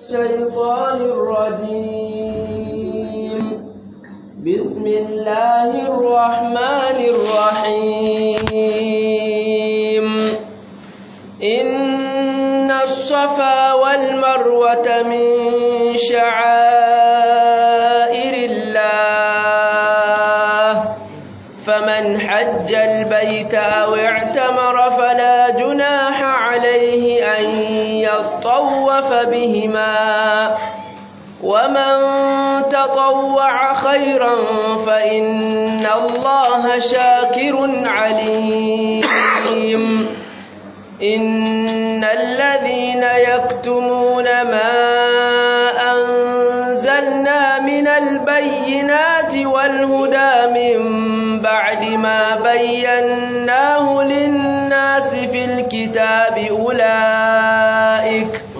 الشيطان الرجيم بسم الله الرحمن الرحيم إن الصفا والمروة من شعائر الله فمن حج البيت أو اعتمر فلا جناح عليه أن يطوف بهما ومن تطوع خيرا فإن الله شاكر عليم إن الذين يكتمون ما أنزلنا من البينات والهدى من بعد ما بيناه للناس في الكتاب أولئك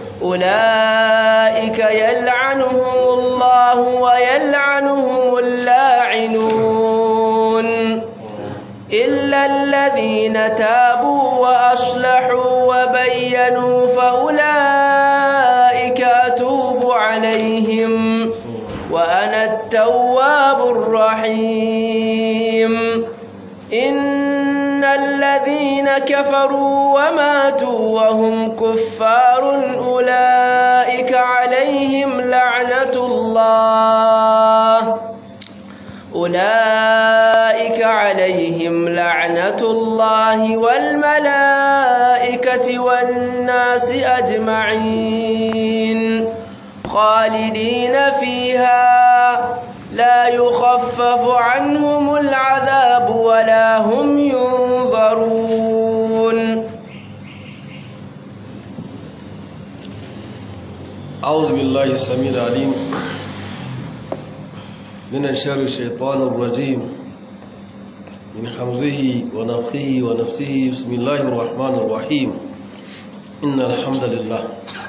أولئك يلعنهم الله ويلعنهم اللاعنون إلا الذين تابوا وأصلحوا وبينوا فأولئك أتوب عليهم وأنا التواب الرحيم إن الذين كفروا وماتوا وهم كفار أولئك عليهم لعنة الله أولئك عليهم لعنة الله والملائكة والناس أجمعين خالدين فيها لا يخفف عنهم العذاب ولا هم ينظرون أعوذ بالله السميع العليم من شر الشيطان الرجيم من حمزه ونفخه ونفسه بسم الله الرحمن الرحيم إن الحمد لله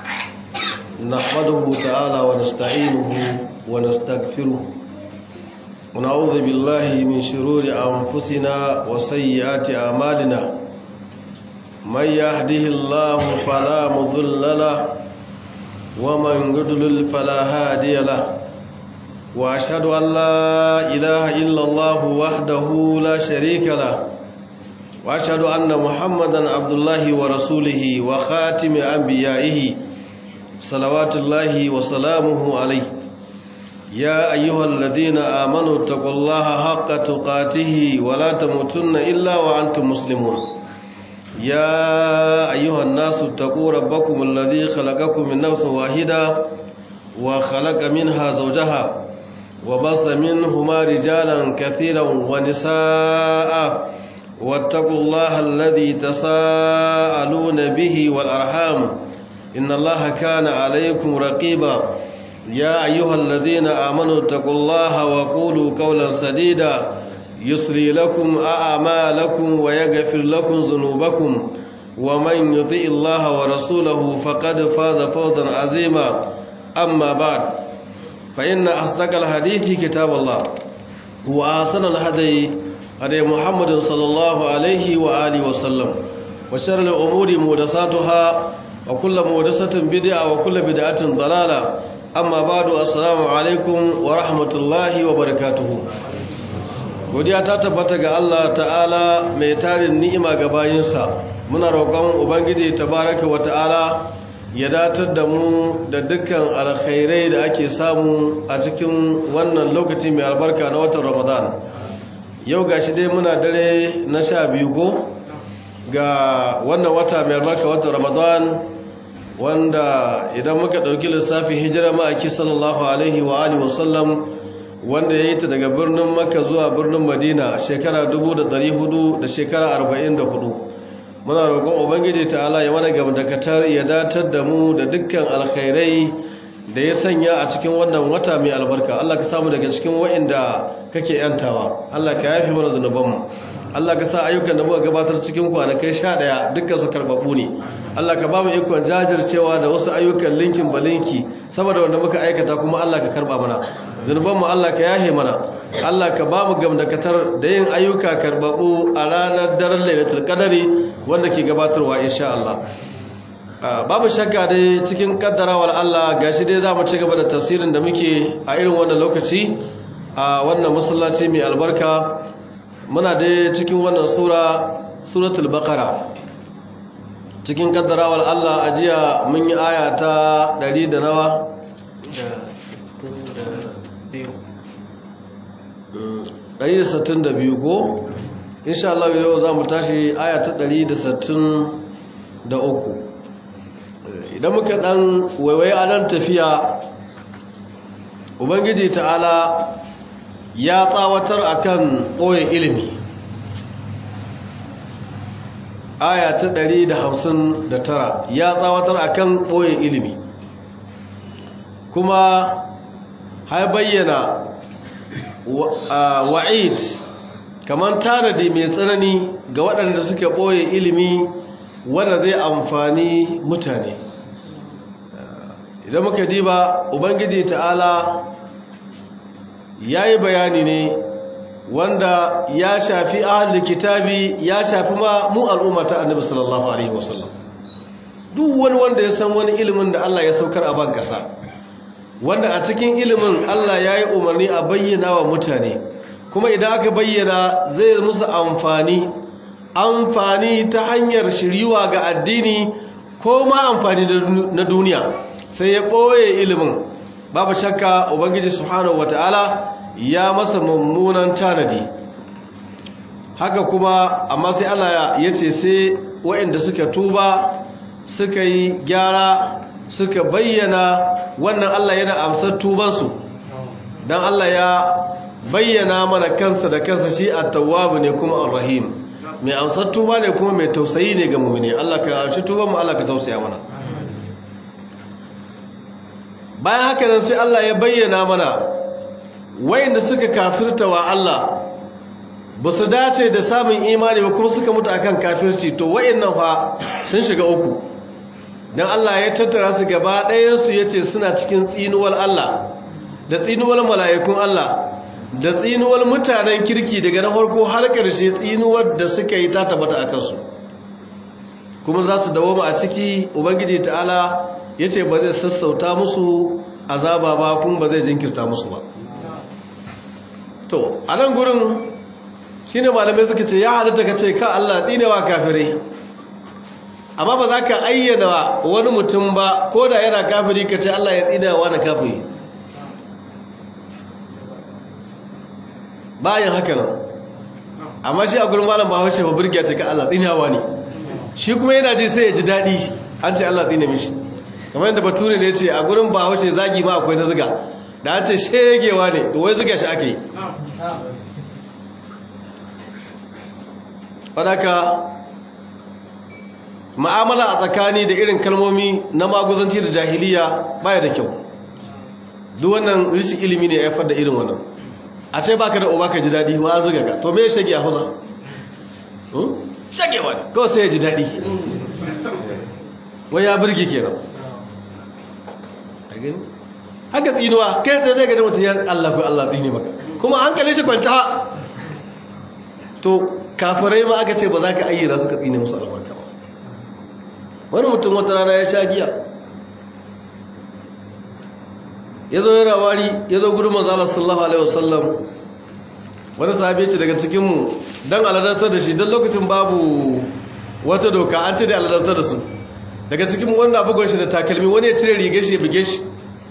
نحمده تعالى ونستعينه ونستغفره ونعوذ بالله من شرور أنفسنا وسيئات أعمالنا من يهده الله فلا مضل له ومن يضلل فلا هادي له وأشهد أن لا إله إلا الله وحده لا شريك له وأشهد أن محمدا عبد الله ورسوله وخاتم أنبيائه صلوات الله وسلامه عليه يا أيها الذين آمنوا اتقوا الله حق تقاته ولا تموتن إلا وأنتم مسلمون يا أيها الناس اتقوا ربكم الذي خلقكم من نفس واحدة وخلق منها زوجها وبص منهما رجالا كثيرا ونساء واتقوا الله الذي تساءلون به والأرحام إن الله كان عليكم رقيبا يا أيها الذين آمنوا اتقوا الله وقولوا قولا سديدا يسري لكم أعمالكم ويغفر لكم ذنوبكم ومن يطيع الله ورسوله فقد فاز فوزا عظيما أما بعد فإن أصدق الحديث كتاب الله وأحسن الهدي هدي محمد صلى الله عليه وآله وسلم وشر الأمور محدثاتها وكل محدثة بدعة وكل بدعة ضلالة amma badu assalamu alaikum wa rahmatullahi wa barakatuhu godiya ta tabbata ga Allah ta'ala mai tarin ni'ima ga bayinsa muna roƙon ubangiji tabaraka wa ta'ala ya datar da mu da dukkan alkhairai da ake samu a cikin wannan lokaci mai albarka na watan ramadan yau gashi dai muna dare na sha biyu ko ga wannan wata mai albarka watan ramadan wanda idan muka ɗauki lissafin hijira ma'aiki sallallahu alaihi wa alihi wasallam wanda ya yi ta daga birnin makka zuwa birnin madina shekara 400 da shekara 44 muna roƙon ubangiji ta'ala ya mana gamdakatar ya datar da mu da dukkan alkhairai da ya sanya a cikin wannan wata mai albarka Allah ka samu daga cikin wa'inda kake yantawa Allah ka yafi mana zunubanmu Allah ka sa ayyukan da muka gabatar cikin kwanakai 11 dukkan su karbabu ne Allah ka ba mu ikon jajircewa da wasu ayyukan linkin balinki saboda wanda muka aikata kuma Allah ka karba mana zunubanmu Allah ka yahe mana Allah ka ba mu gamdakatar da yin ayyuka karbabu a ranar daren lailatul qadari wanda ke gabatarwa insha Allah babu shakka dai cikin kaddarawar Allah gashi dai za mu ci gaba da tafsirin da muke a irin wannan lokaci a wannan masallaci mai albarka muna dai cikin wannan sura suratul baqara cikin kaddarawar Allah a jiya mun yi aya ta 100 da nawa da 162 ko insha Allah yau za mu tashi aya ta 163 idan muka dan waiwaye a nan tafiya ubangiji ta'ala ya tsawatar akan ɓoye ilimi aya ta 159 ya tsawatar akan ɓoye ilimi kuma har bayyana wa'id kamar tanadi mai tsanani ga waɗanda suka ɓoye ilimi wanda zai amfani mutane idan muka diba ubangiji ta'ala ya yi bayani ne wanda ya shafi ahalin kitabi ya shafi ma mu al'umma ta annabi sallallahu alaihi wasallam duk wani wanda ya san wani ilimin da Allah ya saukar a ban kasa wanda a cikin ilimin Allah ya yi umarni a bayyana wa mutane kuma idan aka bayyana zai musu amfani amfani ta hanyar shiriwa ga addini ko ma amfani na duniya sai ya ɓoye ilimin babu shakka ubangiji subhanahu wataala ya masa mummunan tanadi haka kuma amma sai Allah ya ce sai waɗanda suka tuba suka yi gyara suka bayyana wannan Allah yana amsar tubansu don Allah ya bayyana mana kansa da kansa shi at-tawwab ne kuma ar-rahim mai amsar tuba ne kuma mai tausayi ne ga mu'mini Allah ka amshi tuban mu Allah ka tausaya mana bayan haka nan sai Allah ya bayyana mana wayanda suka kafirta wa Allah ba su dace da samun imani ba kuma suka mutu akan kafirci to wayannan fa sun shiga uku dan Allah ya tattara su gaba ɗayan su yace suna cikin tsinuwar Allah da tsinuwar mala'ikun Allah da tsinuwar mutanen kirki daga na farko har ƙarshe tsinuwar da suka yi ta tabbata a kansu kuma za su dawo a ciki ubangiji ta'ala ya ce ba zai sassauta musu azaba ba kuma ba zai jinkirta musu ba to a nan gurin shi ne malamai suka ce ya halitta ka ce ka Allah tsinewa kafirai amma ba za ka ayyana wani mutum ba ko da yana kafiri ka ce Allah ya tsinewa na kafiri bayan haka nan amma shi a gurin malam bahaushe ba burgiya ce ka Allah tsinewa ne shi kuma yana ji sai ya ji daɗi an ce Allah tsine mishi kamar yadda bature ne ce a gurin bahaushe zagi ma akwai na ziga da an ce shegewa ne to wai ziga shi ake yi fadaka ma'amala a tsakani da irin kalmomi na maguzanci da jahiliya baya da kyau duk wannan rishin ilimi ne ya haifar da irin wannan a ce baka da uba ka ji daɗi wa ziga ka to me ya shage a hausa shagewa ne kawai sai ya ji daɗi wai ya birge kenan haka tsinuwa kai tsaye zai gani mutum ya Allah ko Allah tsine maka kuma hankali shi kwanta to kafirai ma aka ce ba za ka ayyana suka tsine musu albarka ba wani mutum wata rana ya sha giya ya zo yana wari ya zo gudun manzala sallallahu alaihi wasallam wani sahabi ce daga cikinmu don aladantar da shi don lokacin babu wata doka an ce da aladantar da su daga cikin wanda bugon shi da takalmi wani ya cire rigar shi ya buge shi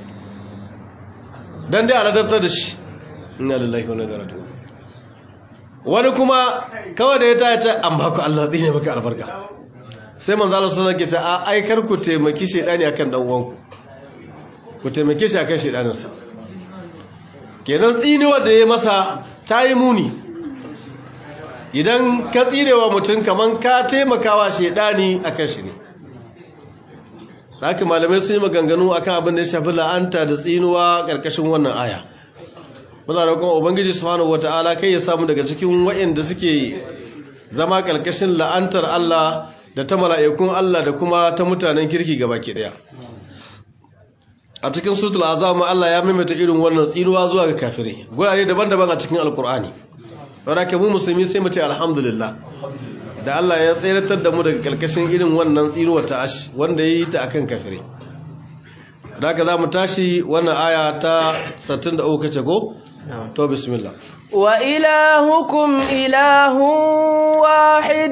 don dai aladantar da shi ina lullahi wani zaratu wani kuma kawai da ya taya ta amma ku Allah tsine maka albarka sai manzala sallallahu alaihi wasallam ke ce a aikar ku taimaki shedani akan dan uwanku ku taimake shi akan shedaninsa kenan tsinewa da ya masa ta yi muni idan ka tsinewa mutum kaman ka taimakawa shedani akan shi ne haka malamai sun yi maganganu akan abin da ya shafi la'anta da tsinuwa ƙarƙashin wannan aya muna roƙon ubangiji subhanahu wata'ala kai ya samu daga cikin waɗanda suke zama ƙarƙashin la'antar Allah da ta mala'ikun Allah da kuma ta mutanen kirki gaba ke ɗaya a cikin sutul azam Allah ya maimaita irin wannan tsinuwa zuwa ga kafirai gurare daban-daban a cikin alkur'ani wanda ke mu musulmi sai mu ce alhamdulillah da Allah ya tseratar da mu daga kalkashin irin wannan tsiruwa ta ash wanda ya yi ta akan kafire da haka za mu tashi wannan aya ta 63 kace ko to bismillah wa ilahukum ilahu wahid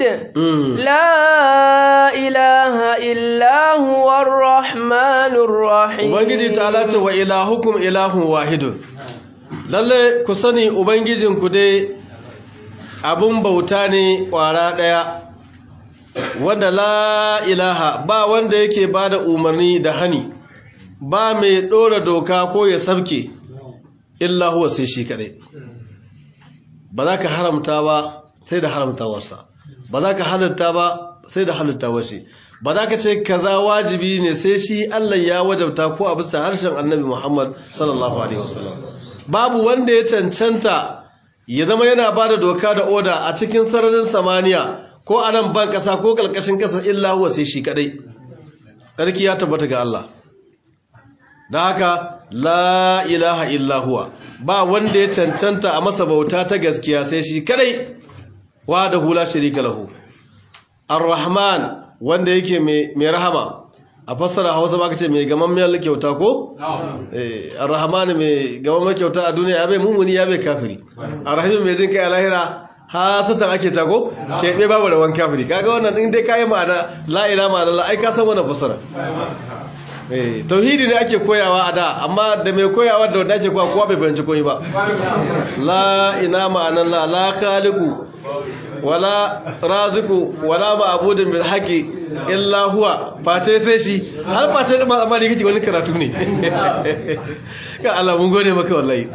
la ilaha illa huwa arrahmanur rahim ubangiji ta ce wa ilahukum ilahun wahidun lalle ku sani ubangijinku dai abun bauta ne ƙwara ɗaya wanda la ilaha ba wanda yake ba da umarni da hani ba mai ɗora doka ko ya sabke illa huwa sai shi kaɗai ba za ka haramta ba sai da haramtawarsa ba za ka halitta ba sai da halittawar shi ba za ka ce kaza wajibi ne sai shi Allah ya wajabta ko a bisa harshen annabi Muhammad sallallahu alaihi wasallam babu wanda ya cancanta ya zama yana ba da doka da oda a cikin sararin samaniya ko a nan ban ƙasa ko ƙalƙashin ƙasa illa huwa sai shi kaɗai ƙarki ya tabbata ga Allah da haka la ilaha illa huwa ba wanda ya cancanta a masa bauta ta gaskiya sai shi kaɗai wa da hula shirika lahu ar-rahman wanda yake mai rahama a fassara hausa ba ka ce mai gamammiyar kyauta ko? ar-rahman mai gamammiyar kyauta a duniya ya bai mummuni ya bai kafiri ar-rahim mai jin kai a lahira hasatan ake ta ko? keɓe babu da wani kafiri kaga wannan in dai kayi ma'ana la'ina ma'ana la'ai ka san wannan fassara tauhidi ne ake koyawa a da amma da mai koyawa da wadda ake kowa kowa bai fahimci koyi ba la'ina ma'anan la la khaliqu wala raziku wala ma'budun bil haqi illa huwa face sai shi har face da mazamani kake wani karatu ne ka Allah mun gode maka wallahi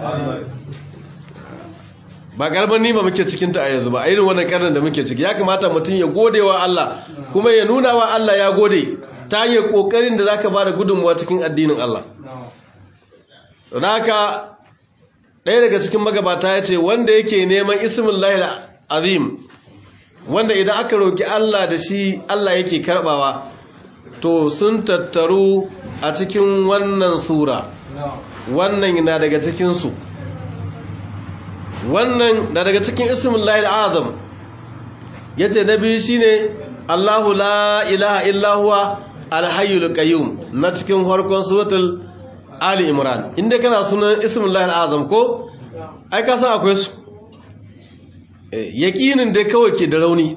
ba garban nima muke cikin ta a yanzu ba a irin wannan karnin da muke ciki ya kamata mutum ya gode wa Allah kuma ya nuna wa Allah ya gode ta hanyar kokarin da zaka bada gudunmuwa cikin addinin Allah don haka ɗaya daga cikin magabata ya ce wanda yake neman ismin lahil azim wanda idan aka roki Allah da shi Allah yake karbawa to sun tattaru a cikin wannan sura wannan na daga cikinsu wannan na daga cikin ismin lahil azam ya ce na biyu shi ne Allahu la ilaha illahuwa alhayyul qayyum na cikin farkon suratul ali imran inda kana sunan ismin lahil azam ko ai ka san akwai su yaƙinin da kawai ke da rauni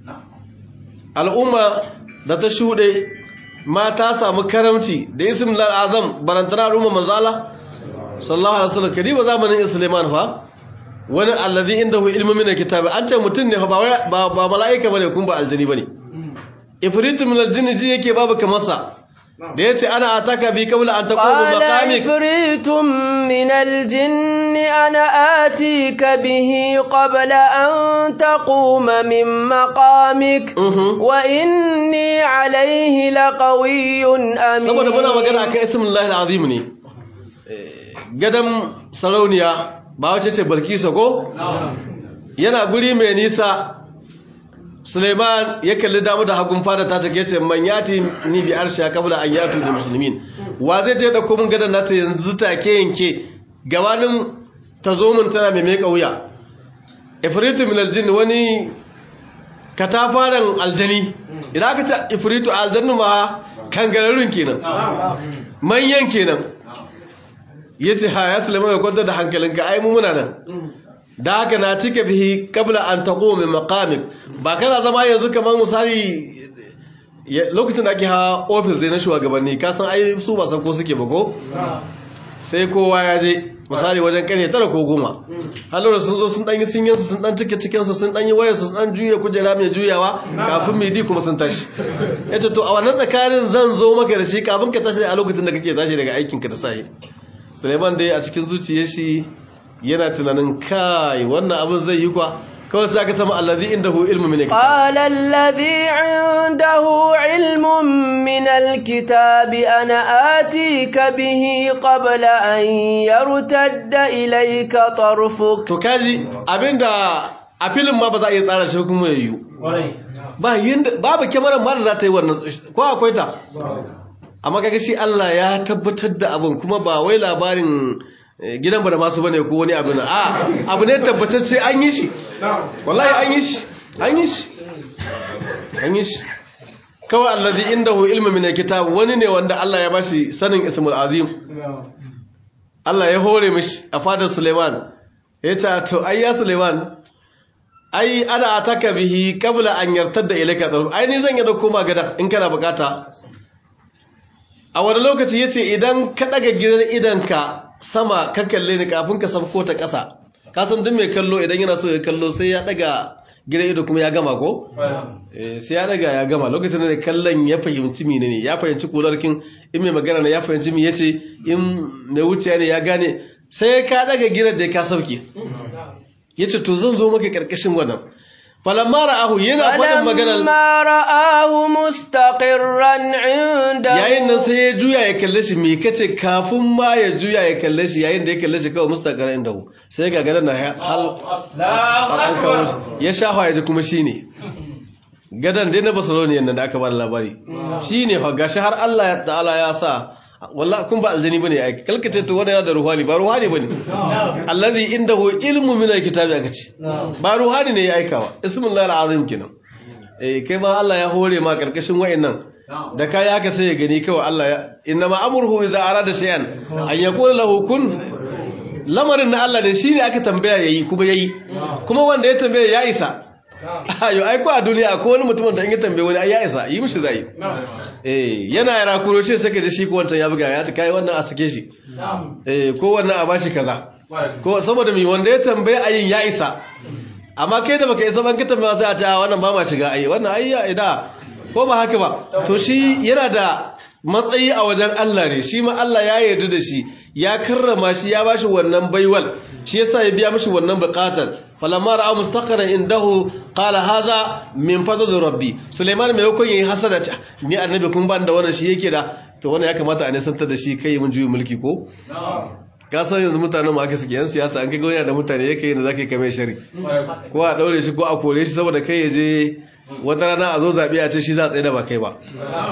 al'umma da ta shuɗe ma ta samu karamci da ismin azam barantana al'umma manzala sallallahu alaihi wasallam kadiba zamanin isliman fa wani allazi indahu ilmu min alkitabi an ce mutum ne fa ba ba mala'ika bane kun ba aljini bane ifritu min aljinni ji yake babu kamarsa da yace ana ataka bi qabla an taquma maqamik ifritum min aljinni ana atika bihi qabla an taquma min maqamik wa inni alayhi laqawiyyun amin saboda muna magana akan ismullahi alazim ne gadan sarauniya ba wace ce balkisa ko yana guri mai nisa suleiman ya kalli damu da hagun fada ta take ce man yati ni bi arsha kabla an yatu da musulmin wa zai da dauko mun gadan nata yanzu take yanke gabanin ta zo mun tana mai meka wuya ifritu min aljin wani katafaren aljani idan aka ce ifritu aljannu ma kangararrun kenan manyan kenan ya ce ha ya sulaiman ya kwantar da hankalinka ai mu muna nan da haka na cika bihi kabla an taƙo mai makamik ba kana zama yanzu kamar misali lokacin da ake hawa ofis dai na shugabanni kasan ai su ba san ko suke ba ko sai kowa ya je misali wajen kare tara ko goma halora sun zo sun ɗanyi sun yansu sun ɗan cike cikinsu sun ɗanyi wayarsu sun ɗan juya kujera mai juyawa kafin mai di kuma sun tashi ya ce to a wannan tsakanin zan zo maka da shi kafin ka tashi a lokacin da kake tashi daga aikinka da sahi Suleiman dai a cikin zuciyar shi yana tunanin kai wannan abin zai yi kwa kawai sai aka sama allazi indahu ilmu min alkitab qala allazi indahu ilmun min alkitabi ana atika bihi qabla an yartadda ilayka tarfuk to kaji abinda a filin ma ba za a iya tsara shi kuma yayyu ba yinda babu kyamarar ma da za ta yi wannan ko akwai ta amma kaga shi Allah ya tabbatar da abin kuma ba wai labarin gidan ba da masu bane ko wani abu na a abu ne tabbatacce an yi shi wallahi an yi shi an yi shi an yi shi kawai allazi indahu ilmu min alkitab wani ne wanda Allah ya bashi sanin ismul azim Allah ya hore mishi a fadar Suleiman ya ce to ai ya Suleiman ai ana ataka bihi qabla an yartadda ilayka tarf ai ni zan yi da koma gadan in kana bukata a wani lokaci yace idan ka daga gidan idanka sama ka kalle ni kafin ka sabko ta ƙasa ka san duk mai kallo idan yana so ya kallo sai ya daga gidan ido kuma ya gama ko sai ya daga ya gama lokacin da kallon ya fahimci mine ne ya fahimci kularkin in mai magana ne ya fahimci mi yace in mai wuciya ne ya gane sai ka daga gidan da ka sauke yace to zan zo maka karkashin wannan falamma ra'ahu yana faɗin maganar فلما رآه مستقرا عنده yayin nan sai ya juya ya kalle shi me kace kafin ma ya juya ya kalle shi yayin da ya kalle shi kawai mustaqarin da sai ga gadan na hal an kawo shi ya shafa ya ji kuma shine gadan dai na Barcelona nan da aka ba da labari shine fa gashi har Allah ya ta'ala ya sa wallahi kun ba aljani bane ai kalkace to wannan yana da ruhani ba ruhani bane allazi indahu ilmu min alkitabi aka ce ba ruhani ne ya aikawa ismullahi alazim kenan eh kai ma Allah ya hore ma karkashin wayannan da kai haka sai ya gani kawai Allah ya inna ma amruhu idza arada shay'an an yaqula lahu kun lamarin na Allah ne shine aka tambaya yayi kuma yayi kuma wanda ya tambaya ya isa ayo ai ko a duniya akwai wani mutumin da in ya tambaye wani ai ya isa yi mishi zai eh yana yara kuro shi sai ka ji shi ko wancan ya buga ya ce kai wannan a sake shi eh ko wannan a bashi kaza ko saboda mi wanda ya tambaye ayin ya isa amma kai da baka isa ban ka tambaya sai a ce a wannan ba ma shiga ai wannan ai ya ida ko ba haka ba to shi yana da matsayi a wajen Allah ne shi ma Allah ya yarda da shi ya karrama shi ya bashi wannan baiwal shi yasa ya biya mishi wannan bukatar falamma ra'a mustaqaran indahu qala hadha min fadli rabbi Sulaiman mai yakon yayi hasada ce ni annabi kun ban da wannan shi yake da to wannan ya kamata a nisantar da shi kai mun juyi mulki ko ka san yanzu mutanen ma aka suke yan siyasa an kai gona da mutane yake yin da zaka kai mai shari ko a daure shi ko a kore shi saboda kai ya je wata rana a zo zaɓe a ce shi za a tsaye da ba kai ba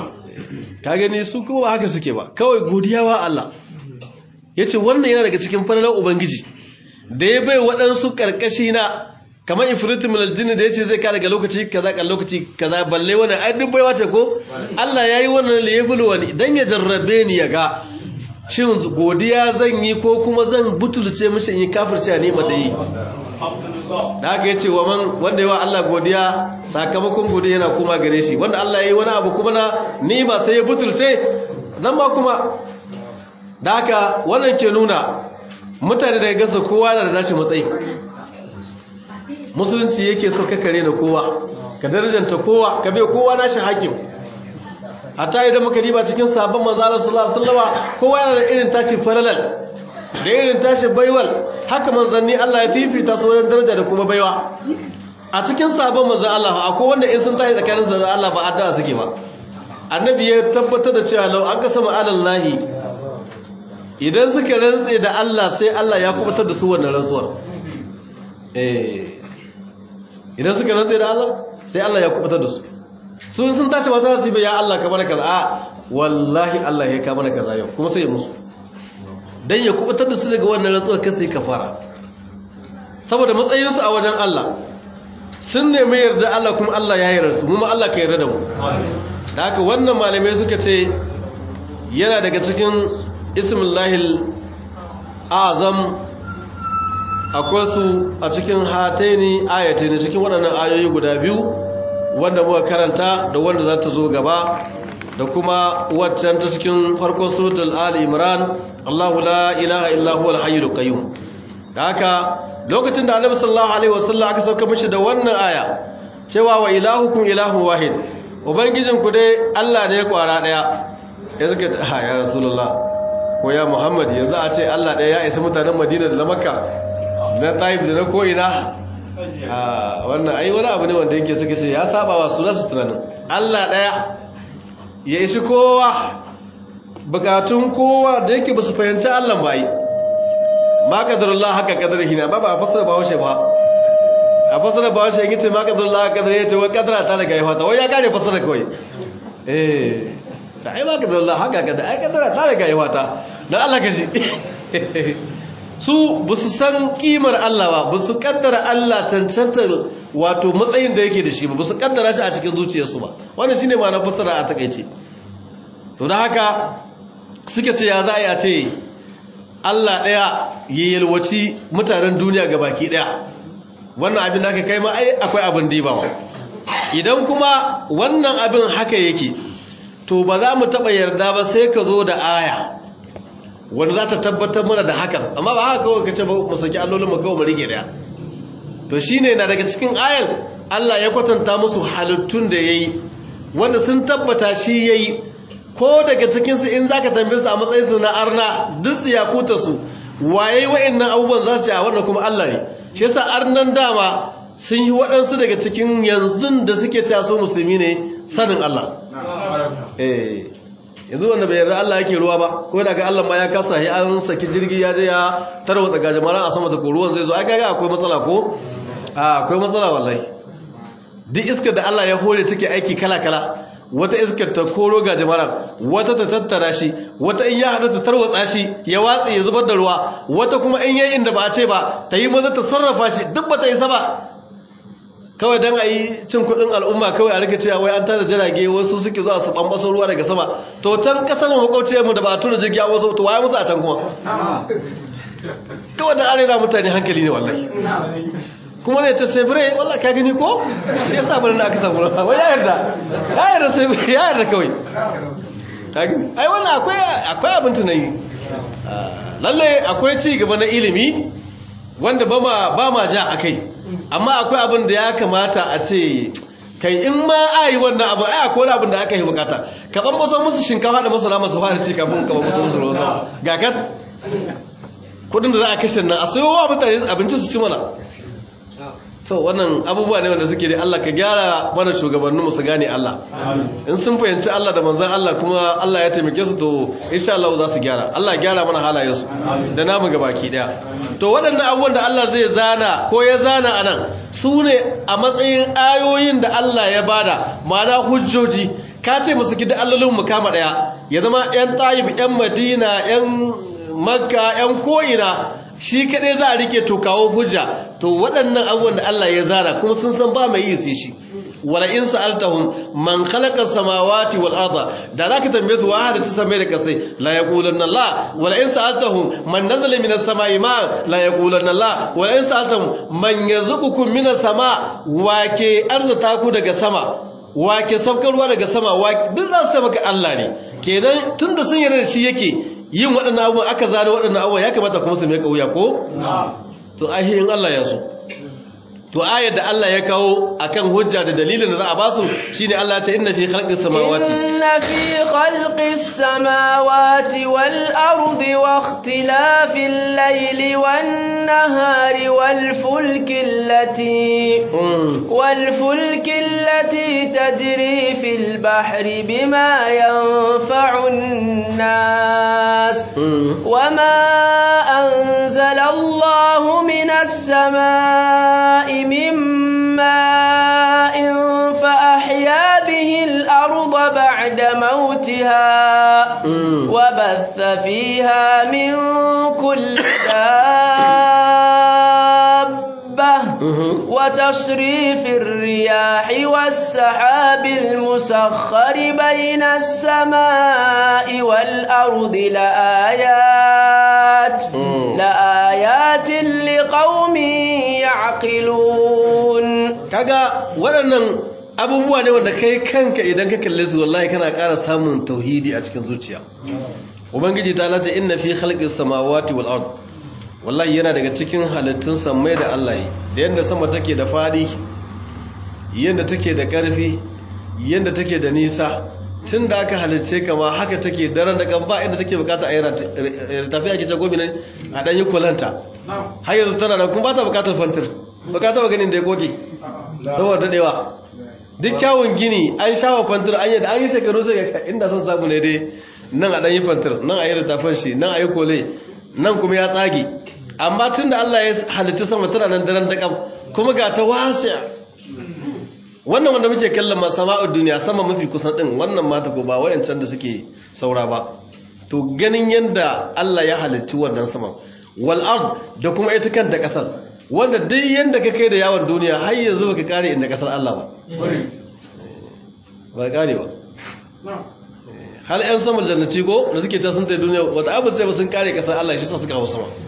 ka gani su kuma ba haka suke ba kawai godiya wa Allah ya ce wannan yana daga cikin falalar ubangiji da ya bai waɗansu ƙarƙashi na kamar ifritin min aljini da ya ce zai ka daga lokaci kaza kan lokaci kaza balle wani ai duk baiwa ce ko Allah ya yi wannan liyabul wani dan ya jarrabe ni ya ga shin godiya zan yi ko kuma zan butulce mishi in yi kafirce a nima da yi da haka yace wa man wanda yawa Allah godiya sakamakon godiya yana kuma gare shi wanda Allah yayi wani abu kuma na nima sai ya butulce nan ma kuma da haka wannan ke nuna mutane daga gasa kowa da nashi matsayi musulunci yake so ka kare na kowa ka darajanta kowa ka bai kowa nashi hakim hatta idan muka riba cikin sabon manzo Allah sallallahu alaihi wasallam kowa yana da irin tashi faralal da irin tashi baiwal haka manzanni Allah ya fifita su wajen daraja da kuma baiwa a cikin sabon manzan Allah akwai wanda in sun tashi tsakanin su da Allah ba addu'a suke ba annabi ya tabbatar da cewa lau an kasama alallahi idan suka rantse da Allah sai Allah ya kubutar da su wannan rantsuwar eh idan suka rantse da Allah sai Allah ya kubutar da su sun sun tashi ba za su yi ya Allah ka mana kaza a wallahi Allah ya ka mana kaza yau kuma sai ya musu dan ya kubutar da su daga wannan rantsuwar kai sai kafara saboda matsayin su a wajen Allah sun nemi yarda Allah kuma Allah ya yarda su mu ma Allah ka yarda da mu da haka wannan malamai suka ce yana daga cikin ismullahil azam akwai su a cikin hataini ayataini cikin waɗannan ayoyi guda biyu wanda muka karanta da wanda za ta zo gaba da kuma waccan ta cikin farkon suratul ali imran Allahu la ilaha illa huwa al-hayyul qayyum haka lokacin da Annabi sallallahu alaihi wasallam aka sauka mishi da wannan aya cewa wa ilahukum ilahun wahid ubangijin ku dai Allah ne kwara daya ya suka ta ya rasulullah ko ya muhammad yanzu a ce Allah daya ya isa mutanen Madina da na Makka na Taif da na ko ina wannan ai wani abu ne wanda yake suka ce ya saba wa su nasu tunanin Allah ɗaya ya ishi kowa bukatun kowa da yake ba su fahimci Allah ba yi ma kadarullah haka kadar hina ba ba a fasara ba washe ba a fasara ba washe yake ce ma kadarullah haka kadar ya ce wai kadara ta daga yawa ta wai ya kare fasara kawai eh ta ai ma kadarullah haka kadar ai kadara ta daga yawa ta don Allah ka shi su ba su san kimar Allah ba ba su kaddara Allah cancantar wato matsayin da yake da shi ba ba su kaddara shi a cikin zuciyarsu ba wannan shine ma'anar fassara a takaice to da haka suke ce ya za a yi a ce Allah ɗaya ya yalwaci mutanen duniya ga baki ɗaya wannan abin da aka kai ma ai akwai abin dibawa idan kuma wannan abin haka yake to ba za mu taɓa yarda ba sai ka zo da aya wanda za ta tabbatar mana da hakan amma ba haka kawai ka ce ba mu saki allolin mu kawai mu rike daya to shine na daga cikin ayan Allah ya kwatanta musu halittun da yayi wanda sun tabbata shi yayi ko daga cikin su in zaka tambaye su a matsayin su na arna duk ya kuta su waye wa'annan abubuwan za su ce a wannan kuma Allah ne shi yasa arnan dama sun yi waɗansu daga cikin yanzu da suke cewa su musulmi ne sanin Allah eh yanzu wanda bai yarda Allah yake ruwa ba ko daga Allah ma ya kasa shi an saki jirgi ya je ya tarwatsa gajimara a sama ta ko ruwan zai zo ai kaga akwai matsala ko a akwai matsala wallahi duk iskar da Allah ya hore take aiki kala kala wata iskar ta koro gajimara wata ta tattara shi wata in ya hada ta tarwatsa shi ya watsi ya zubar da ruwa wata kuma in yayi inda ba a ce ba ta yi maza ta sarrafa shi duk ba ta isa ba kawai don a yi cin kudin al'umma kawai a rika cewa wai an tada jirage wasu suke zuwa su bambaso ruwa daga sama to can kasar mu makwauciyar mu da ba a tura jirgi a wasu to waye musu a can kuma kawai da arena mutane hankali ne wallahi kuma ne ta sebire wallahi ka gani ko shi yasa bari na aka samu ruwa wai ya yarda ya yarda sebire ya yarda kawai ka gani ai wannan akwai akwai abin tunani lalle akwai ci gaba na ilimi wanda ba ma ba ma ja akai amma akwai abin da ya kamata a ce kai in ma a yi wannan abu ai akwai abin da aka yi bukata ka ban maso musu shinkafa da masara masu fara ci kafin ka ban maso musu ruwan sama ga kan kudin da za a kashe nan a sayo wa mutane abinci su ci mana to wannan abubuwa ne wanda suke da Allah ka gyara mana shugabannin mu su gane Allah in sun fahimci Allah da manzon Allah kuma Allah ya taimake su to insha Allah za su gyara Allah ya gyara mana halayen su da namu gabaki daya to waɗannan abubuwan da Allah zai zana ko ya zana anan su ne a matsayin ayoyin da Allah ya bada ma'ana hujjoji ka ce musu gida allolin mu kama daya ya zama yan Tayyib yan Madina yan Makka yan ko'ina shi kadai za a rike to kawo hujja to waɗannan abubuwan da Allah ya zara kuma sun san ba mai yi sai shi wala in sa'altahum man khalaqa samawati wal arda da zaka tambaye su wa hada ta samai da kasai la yaqulanna Allah wala in sa'altahum man nazala minas samai ma la yaqulanna Allah wala in sa'altahum man yarzuqukum minas sama wa ke arzata ku daga sama wa ke saukar ruwa daga sama wa duk za su maka Allah ne kenan tunda sun yarda da shi yake yin waɗannan abubuwan aka zane waɗannan abubuwan ya kamata kuma su mai kauya ko? to ahihin Allah ya so to ayar da Allah ya kawo akan hujja da dalilin da za a ba su shine Allah ta inna fi khalqis samawati inna fi khalqis samawati wal ardi wa ikhtilafil layli wan nahari wal fulki allati wal fulki allati tajri fil bahri bima yanfa'un nas wama anzala Allahu minas samaa'i من ماء فأحيا به الأرض بعد موتها وبث فيها من كل دابة وتصريف الرياح والسحاب المسخر بين السماء والأرض لآيات لآيات لقوم يعقلون kaga waɗannan abubuwa ne wanda kai kanka idan ka kalle su wallahi kana ƙara samun tauhidi a cikin zuciya ubangiji ta lati inna fi khalqis samawati wal ard wallahi yana daga cikin halittun samai da Allah yi da yanda sama take da fadi yanda take da ƙarfi yanda take da nisa tun da aka halicce kama haka take daren da kan ba inda take bukata a yi tafiya ake jagobi ne a ɗanyi kulanta har yanzu tana da kuma ba ta bukatar fantir bukata ba ganin da ya goge saboda daɗewa duk kyawun gini an shawa fantir an yi da an yi shekaru sai ga inda sun samu ne dai nan a ɗanyi fantir nan a yi littafin shi nan a yi kole nan kuma ya tsage amma tun da Allah ya halitta sama tana nan daren da kuma ga ta wasiya wannan wanda muke kallon ma sama'ud duniya sama mafi kusan din wannan mata ko ba wayancan da suke saura ba to ganin yanda Allah ya halicci wannan sama wal ard da kuma ita kanta kasar wanda duk yanda ka kai da yawon duniya har yanzu baka kare inda kasar Allah ba ba kare ba hal yan saman jannati ko da suke can sun tai duniya wata abu sai ba sun kare kasar Allah shi sa suka hawo sama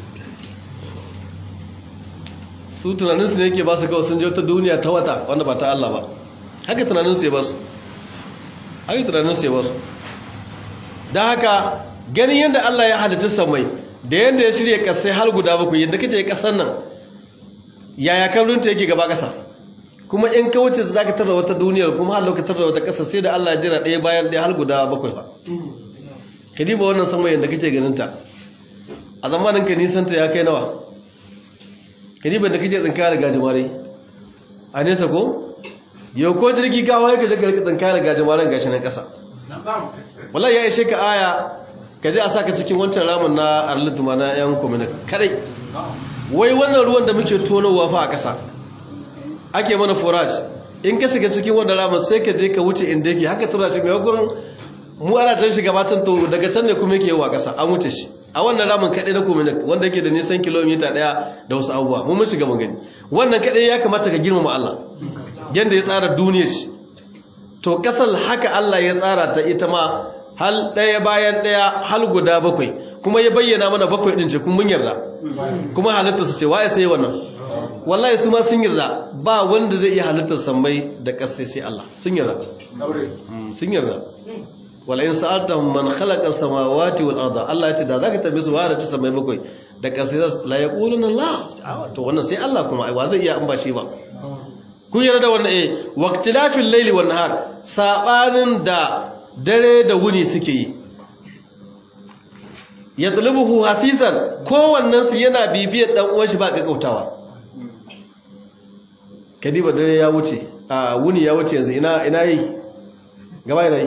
su tunaninsu ne yake ba su kawai sun je wata duniya ta wata wanda ba ta Allah ba haka tunaninsu ya ba su haka tunaninsu ya ba su don haka ganin yadda Allah ya halitta samai da yadda ya shirya kasai har guda bakwai yadda kace kasar nan yaya kabrinta yake gaba kasa kuma in ka wuce za ka tarra wata duniyar kuma har lokacin tarra wata kasa sai da Allah ya jira ɗaya bayan ɗaya har guda bakwai ba ka diba wannan sama yadda kake ganin ta a zamanin ka nisan ta ya kai nawa ka diba da kake tsinka da gajimare a nesa ko yau ko jirgi kawo ya kaje ka tsinka da gajimaren gashi nan kasa wallahi ya ishe ka aya ka je a saka cikin wancan ramin na arlituma na yan komina kadai wai wannan ruwan da muke tonowa fa a ƙasa ake mana forage in ka shiga cikin wannan ramin sai ka je ka wuce inda yake haka tura shi mai hukun mu ana can shiga batan to daga can ne kuma yake yawa ƙasa an wuce shi a wannan ramin kadai na komina wanda yake da nisan kilomita ɗaya da wasu abubuwa mun mun shiga mun gani wannan kadai ya kamata ka girmama Allah yanda ya tsara duniyar shi to kasar haka Allah ya tsara ta ita ma hal ɗaya bayan ɗaya hal guda bakwai kuma ya bayyana mana bakwai ɗin ce kun mun yarda kuma halittar su ce waye sai wannan wallahi su ma sun yarda ba wanda zai iya halittar sammai da ƙasai sai Allah sun yarda sun yarda wala in sa'altahum man khalaqa samawati wal arda Allah ya ce da zaka tabi su wa ta sammai bakwai da ƙasai la yaquluna Allah to wannan sai Allah kuma ai wa zai iya an ba shi ba kun yarda da wannan eh waqtilafil layli wan nahar sabanin da dare da wuni suke yi ya tulubuhu hasisan kowannensu yana bibiyar dan uwan shi ba kakautawa kadiba dare ya wuce a wuni ya wuce yanzu ina ina yi gaba yana yi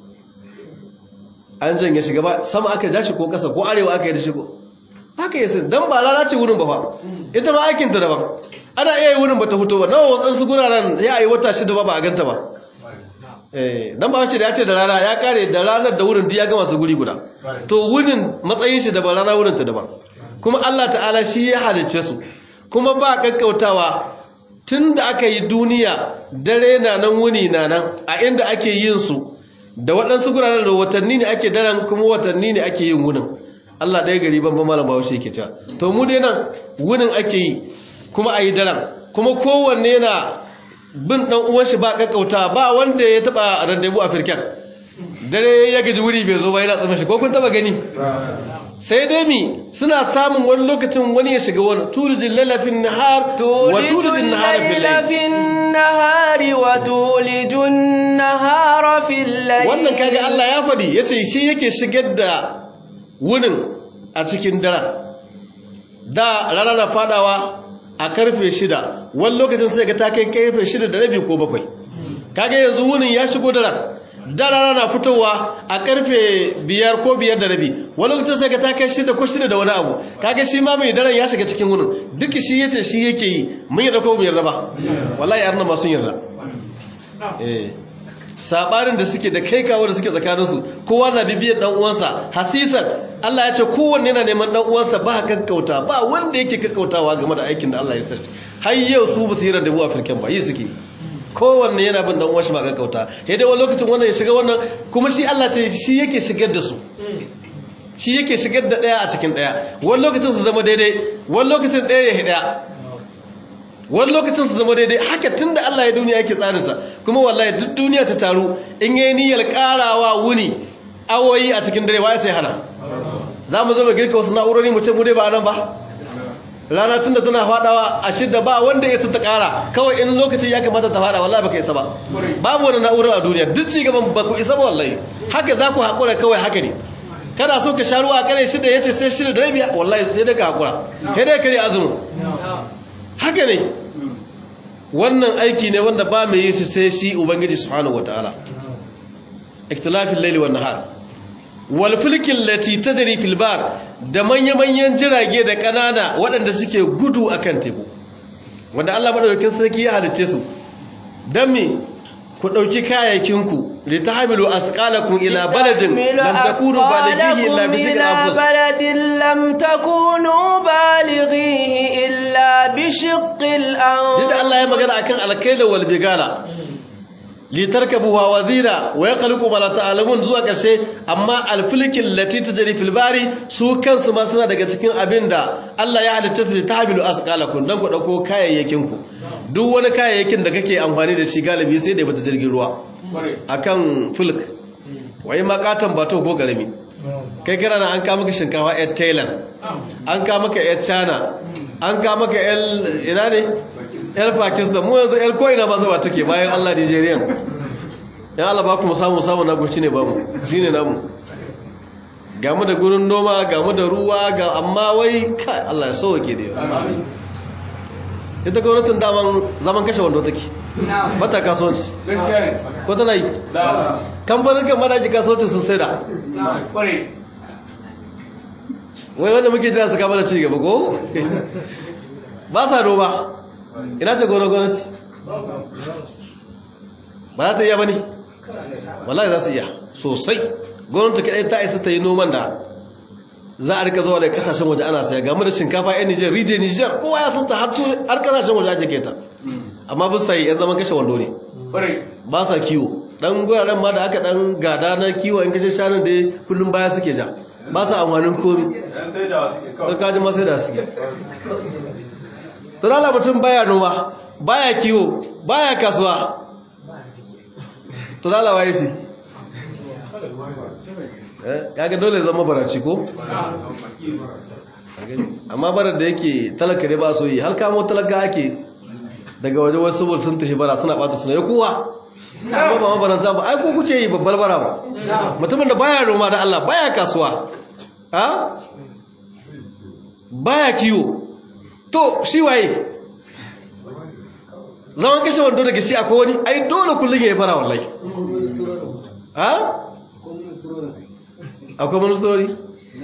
an janye shi gaba sama aka ja shi ko kasa ko arewa aka yi da shi ko haka yi sun dan ba rana ce wurin ba fa ita ma aikin ta daban ana iya yi wurin ba ta fito ba nawa wasansu guraren ya yi wata shida ba ba a ganta ba dan ba wace da ya ce da rana ya kare da ranar da wurin ya gama su guri guda to wurin matsayin shi daban rana wurin ta daban kuma Allah ta'ala shi ya halice su kuma ba kakkautawa tun da aka yi duniya dare na nan wuni na nan a inda ake yin su da waɗansu guraren da watanni ne ake daren kuma watanni ne ake yin wunin Allah ɗaya gari ban ban malam bahaushe yake cewa to mu dai nan wunin ake yi kuma a yi daren kuma kowanne na bin dan uwan shi ba kakkauta ba wanda ya taba randebu a firken dare ya gaji wuri bai zo ba yana tsamin shi ko kun taba gani sai dai mi suna samun wani lokacin wani ya shiga wani tulijin lalafin nahar wa tulijin nahar fil nahari wa tulijin nahara fil layl wannan kaga Allah ya fadi yace shi yake shigar da wunin a cikin daren da rana na fadawa a karfe shida wani lokacin sai ga ta kai karfe shida da rabi ko bakwai kaga yanzu wunin ya shigo daren dara na fitowa a karfe biyar ko biyar da rabi wani lokacin sai ga ta kai shida ko shida da wani abu kaga shi ma mai daren ya shiga cikin wunin duk shi yace shi yake yi mun yarda ko mu yarda ba wallahi arna ma sun yarda eh sabarin da suke da kai kawo da suke tsakaninsu kowa na bibiyar dan uwansa hasisan Allah ya ce kowanne yana neman dan uwansa ba kakkauta ba wanda yake kakkautawa game da aikin da Allah ya sarki har yau su ba su yi randabu a firken ba yi suke kowanne yana bin dan uwansa ba kakkauta sai dai wani lokacin wannan ya shiga wannan kuma shi Allah ce shi yake shigar da su shi yake shigar da daya a cikin daya wani lokacin su zama daidai wani lokacin daya ya hida wani lokacin su zama daidai haka tun da Allah ya duniya yake tsarinsa kuma wallahi duk duniya ta taru in yi niyyar karawa wuni awoyi a cikin dare waye sai hana za mu zama girka wasu na'urori mu ce mu dai ba nan ba rana tun da tana fadawa a shidda ba wanda ya ta kara kawai in lokacin ya kamata ta fada wallahi baka isa ba babu wani na'urar a duniya duk ci gaban ba ku isa ba wallahi haka za ku haƙura kawai haka ne kana so ka sha ruwa a kare shida ya ce sai shida da rabi wallahi sai dai ka haƙura sai dai ka ne azumin haka ne wannan aiki ne wanda ba mai yi su sai shi ubangiji subhanahu wataala ikhtilafil layli wan nahar wal fulkil lati tadri fil bar da manya-manyan jirage da kanana waɗanda suke gudu akan teku wanda Allah madaukakin sarki ya halice su dan me ku dauki kayayakinku li tahmilu asqalakum ila baladin لتحمل lam takunu balighihi illa أثقالكم bi shiqqi إلى anfus بلد لم تكونوا بالغيه إلا بشق الأنفس Yadda Allah ya magana akan alkaila wal bigala li tarkabuha wazira wa yakhluqu ma la ta'lamun zuwa karshe amma alfilkin lati tajri fil bari su kansu ma suna daga cikin abinda Allah ya halitta su li tahmilu asqalakum dan ku dauko kayayyakin ku duk wani kayayyakin da kake amfani da shi galibi sai da bata jirgin ruwa akan fulk wai makatan bato ko garami kai kana nan an ka maka shinkafa yar thailand an ka maka yar china an ka maka yar ina ne yar pakistan mu yanzu yar ko'ina ba zuwa take bayan allah nigerian yan allah ba ku mu samu samu nagu shine ba mu shine namu ga mu da gurin noma ga mu da ruwa ga amma wai kai allah ya sauke da yawa ita gwamnatin daman zaman kashe wando take bata kasuwanci ko tana yi kamfanin kan madaji kasuwanci sun sai da wai wanda muke jira su kama da ci gaba ko ba sa noma ina ce gona gwamnati ba za ta iya ba ne wallahi za su iya sosai gwamnati kaɗai ta isa ta yi noman da za a rika zuwa da kasashen waje ana saya game da shinkafa yan nijar rijiyar nijar kowa ya santa har kasashen waje ake keta amma bisa yi yan zaman kashe wando ne ba sa kiwo dan guraren ma da aka dan gada na kiwo in kashe shanun da kullum baya suke ja ba sa amfanin komi don kaji masu da suke tunala mutum baya noma baya kiwo baya kasuwa tunala waye shi kaga dole zama baraci ko amma barar da yake talaka ne ba so yi har kamo talaka ake daga waje wasu saboda sun tafi bara suna bata suna ya kowa amma ba mabaranta ba ai ko kuke yi babbar bara ba mutumin da baya noma da Allah baya kasuwa ha baya kiwo to shi waye zaman kashe wando daga shi akwai wani ai dole kullum ya yi fara wallahi ha akwai ministori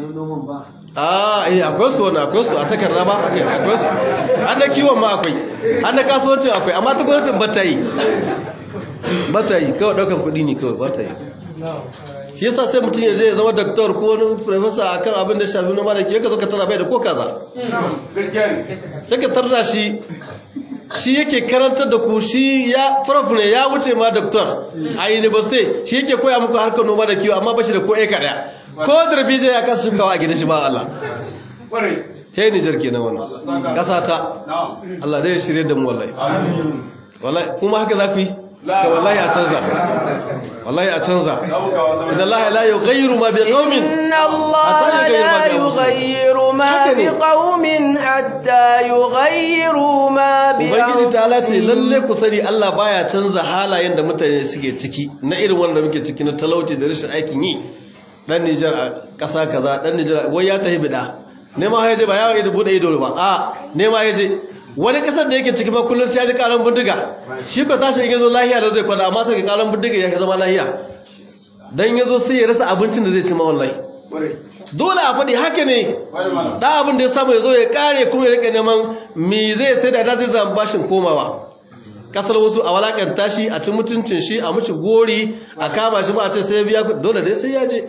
a eh akwai su wani akwai su a takarda ba akwai su an da kiwon ma akwai an da kasuwancin akwai amma ta gwamnatin ba ta yi ba ta yi kawai daukan kudi ne kawai ba ta yi shi yasa sai mutum ya je ya zama doktor ko wani professor akan abin da shafi noma da ke ka zo ka tara bai da ko kaza sai ka tarda shi shi yake karantar da ku shi ya prof ne ya wuce ma doktor a university shi yake koya muku harkar noma da kiwo amma ba shi da ko eka daya ko darbijo ya kasa shukawa a gidan shi ba Allah he Nijar kenan wannan kasa ta Allah dai ya shirye da mu wallahi wallahi kuma haka za ku yi ka wallahi a canza wallahi a canza inna Allah la yughayyiru ma biqaumin inna Allah la yughayyiru ma biqaumin hatta yughayyiru ma bi ubangiji ta lace lalle ku sani Allah baya canza halayen da mutane suke ciki na irin wanda muke ciki na talauci da rashin aikin yi dan Nijar a ƙasa kaza dan Nijar wai ya tahi bida nema ya je ba yawo ido bude ido ba a nema ya je wani kasar da yake ciki ba kullum sai ya ji karan bindiga shi ko tashi in yazo lahiya da zai kwada amma sai ga karan bindiga ya zama lahiya dan yazo sai ya rasa abincin da zai ci ma wallahi dole a faɗi haka ne da abin da ya samu ya zo ya kare kuma ya rika neman me zai sai da zai zama bashin komawa kasar wasu a walakanta shi a ci mutuncin shi a muci gori a kama shi ma a ce sai ya biya dole dai sai ya je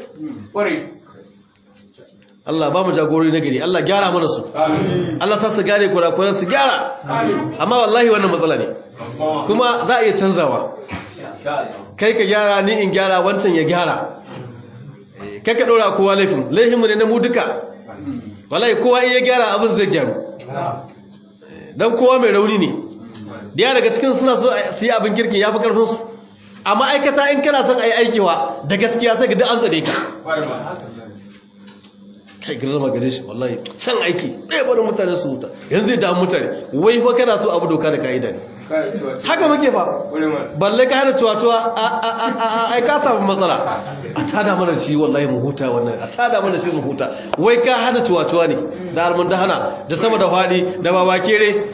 Allah ba mu jagorori na gari Allah gyara mana su Allah sa su gane kurakuran su gyara amma wallahi wannan matsala ne kuma za a iya canzawa kai ka gyara ni in gyara wancan ya gyara kai ka ɗora kowa laifin laifinmu ne na mu duka wallahi kowa iya gyara abin zai gyaru don kowa mai rauni ne da daga cikin suna so su yi abin kirkin ya fi ƙarfinsu a ma'aikata in kana son a yi aikewa da gaskiya sai ga duk an tsare ka kai girma gare shi wallahi san aiki ɗaya barin mutane su huta yanzu zai damu mutane wai fa kana so abu doka da ka'ida ne haka muke fa balle ka hana cuwa-cuwa a ai ka samu matsala a tada mana shi wallahi mu huta wannan a tada mana shi mu huta wai ka hana cuwa-cuwa ne da almun da hana da sama da faɗi da babakere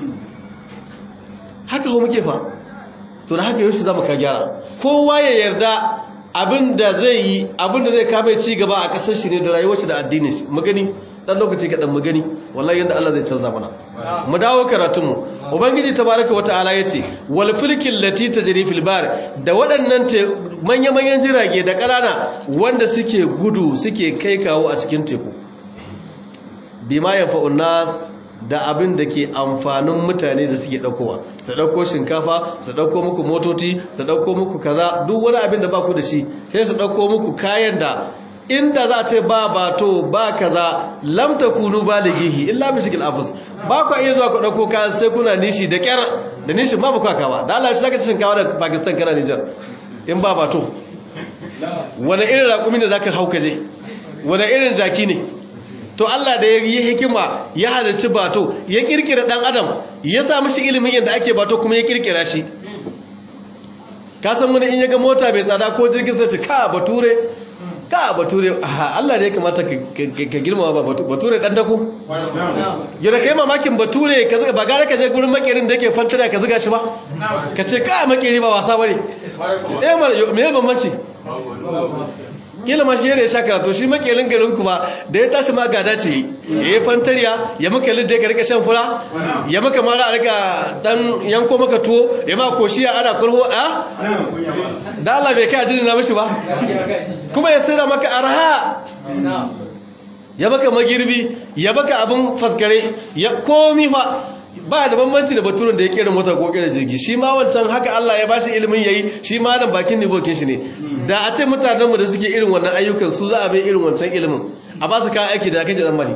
haka ho muke fa to da haka yaushe zamu ka gyara kowa ya yarda abin da zai yi abin da zai kame ci gaba a kasar shi ne da rayuwar shi da addinin shi magani dan lokaci kaɗan mu gani wallahi yadda Allah zai canza mana mu dawo karatunmu ubangiji tabaraka wa ta'ala yace wal fulkil lati tajri fil bar da waɗannan manya manyan jirage da ƙanana wanda suke gudu suke kai kawo a cikin teku bima yanfa'un nas da abin da ke amfanin mutane da suke ɗaukowa su ɗauko shinkafa su ɗauko muku motoci su ɗauko muku kaza duk wani abin da ba ku da shi sai su ɗauko muku kayan da inda za a ce ba bato ba kaza lamta kunu ba da gihi illa bi shikil afus ba ku iya zuwa ku ɗauko kayan sai kuna nishi da ƙyar da nishi ba ba kwaka ba da Allah shi zaka ci shinkafa da Pakistan kana Niger in ba bato wani irin raƙumi da zaka hauka je wani irin jaki ne to Allah da ya yi hikima ya halarci bato ya kirkira dan adam ya sa mishi ilimin yadda ake bato kuma ya kirkira shi ka san wani in ya ga mota mai tsada ko jirgin sai ce ka bature ka bature aha Allah da ya kamata ka girmama ba bature dan dako ya da kai mamakin bature ka ba gara ka je gurin makerin da yake fantara ka zuga shi ba ka ce ka makeri ba wasa bane eh me bambanci kila ma shi ne sha karatu shi makelin garin ku ba da ya tashi ma gada ce ya yi fantariya ya maka lidda ya rika shan fura ya maka mara a rika dan yanko maka tuwo ya ma koshiya ana kurho a da Allah bai kai ajin na mishi ba kuma ya sayar maka arha ya maka magirbi ya maka abin faskare ya komi fa ba da bambanci da baturen da ya kera mota ko kera jirgi shi ma wancan haka Allah ya bashi ilimin yayi shi ma nan bakin nibokin shi ne da a ce mutanenmu da suke irin wannan ayyukan su za a bai irin wancan ilimin a ba su kayan aiki da kake tsammani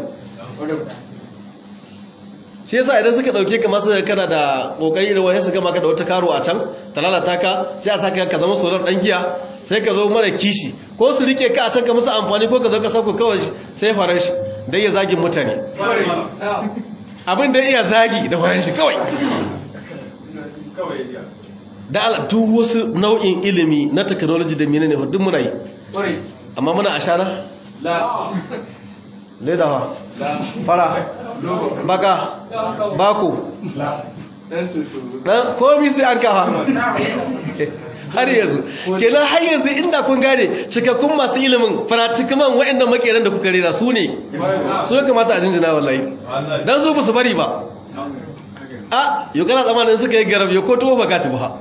shi yasa idan suka dauke ka masu kana da kokari irin wani su gama ka da wata karo a can ta lalata ka sai a saka ka zama solar dan giya sai ka zo mara kishi ko su rike ka a can ka musu amfani ko ka zo ka sauko kawai sai faran shi dai ya zagin mutane abin da iya zagi da faran shi kawai da ala duk wasu nau'in ilimi na technology da menene duk muna yi amma muna ashara ledawa fara baka bako dan komi sai an kafa har yanzu kenan har yanzu inda kun gane cikakkun masu ilimin faratikiman waɗanda makeran da kuka rera su ne su ya kamata a jinjina wallahi dan su ba su bari ba a yau kana tsamanin suka yi garab yau ko tuwo baka ci ba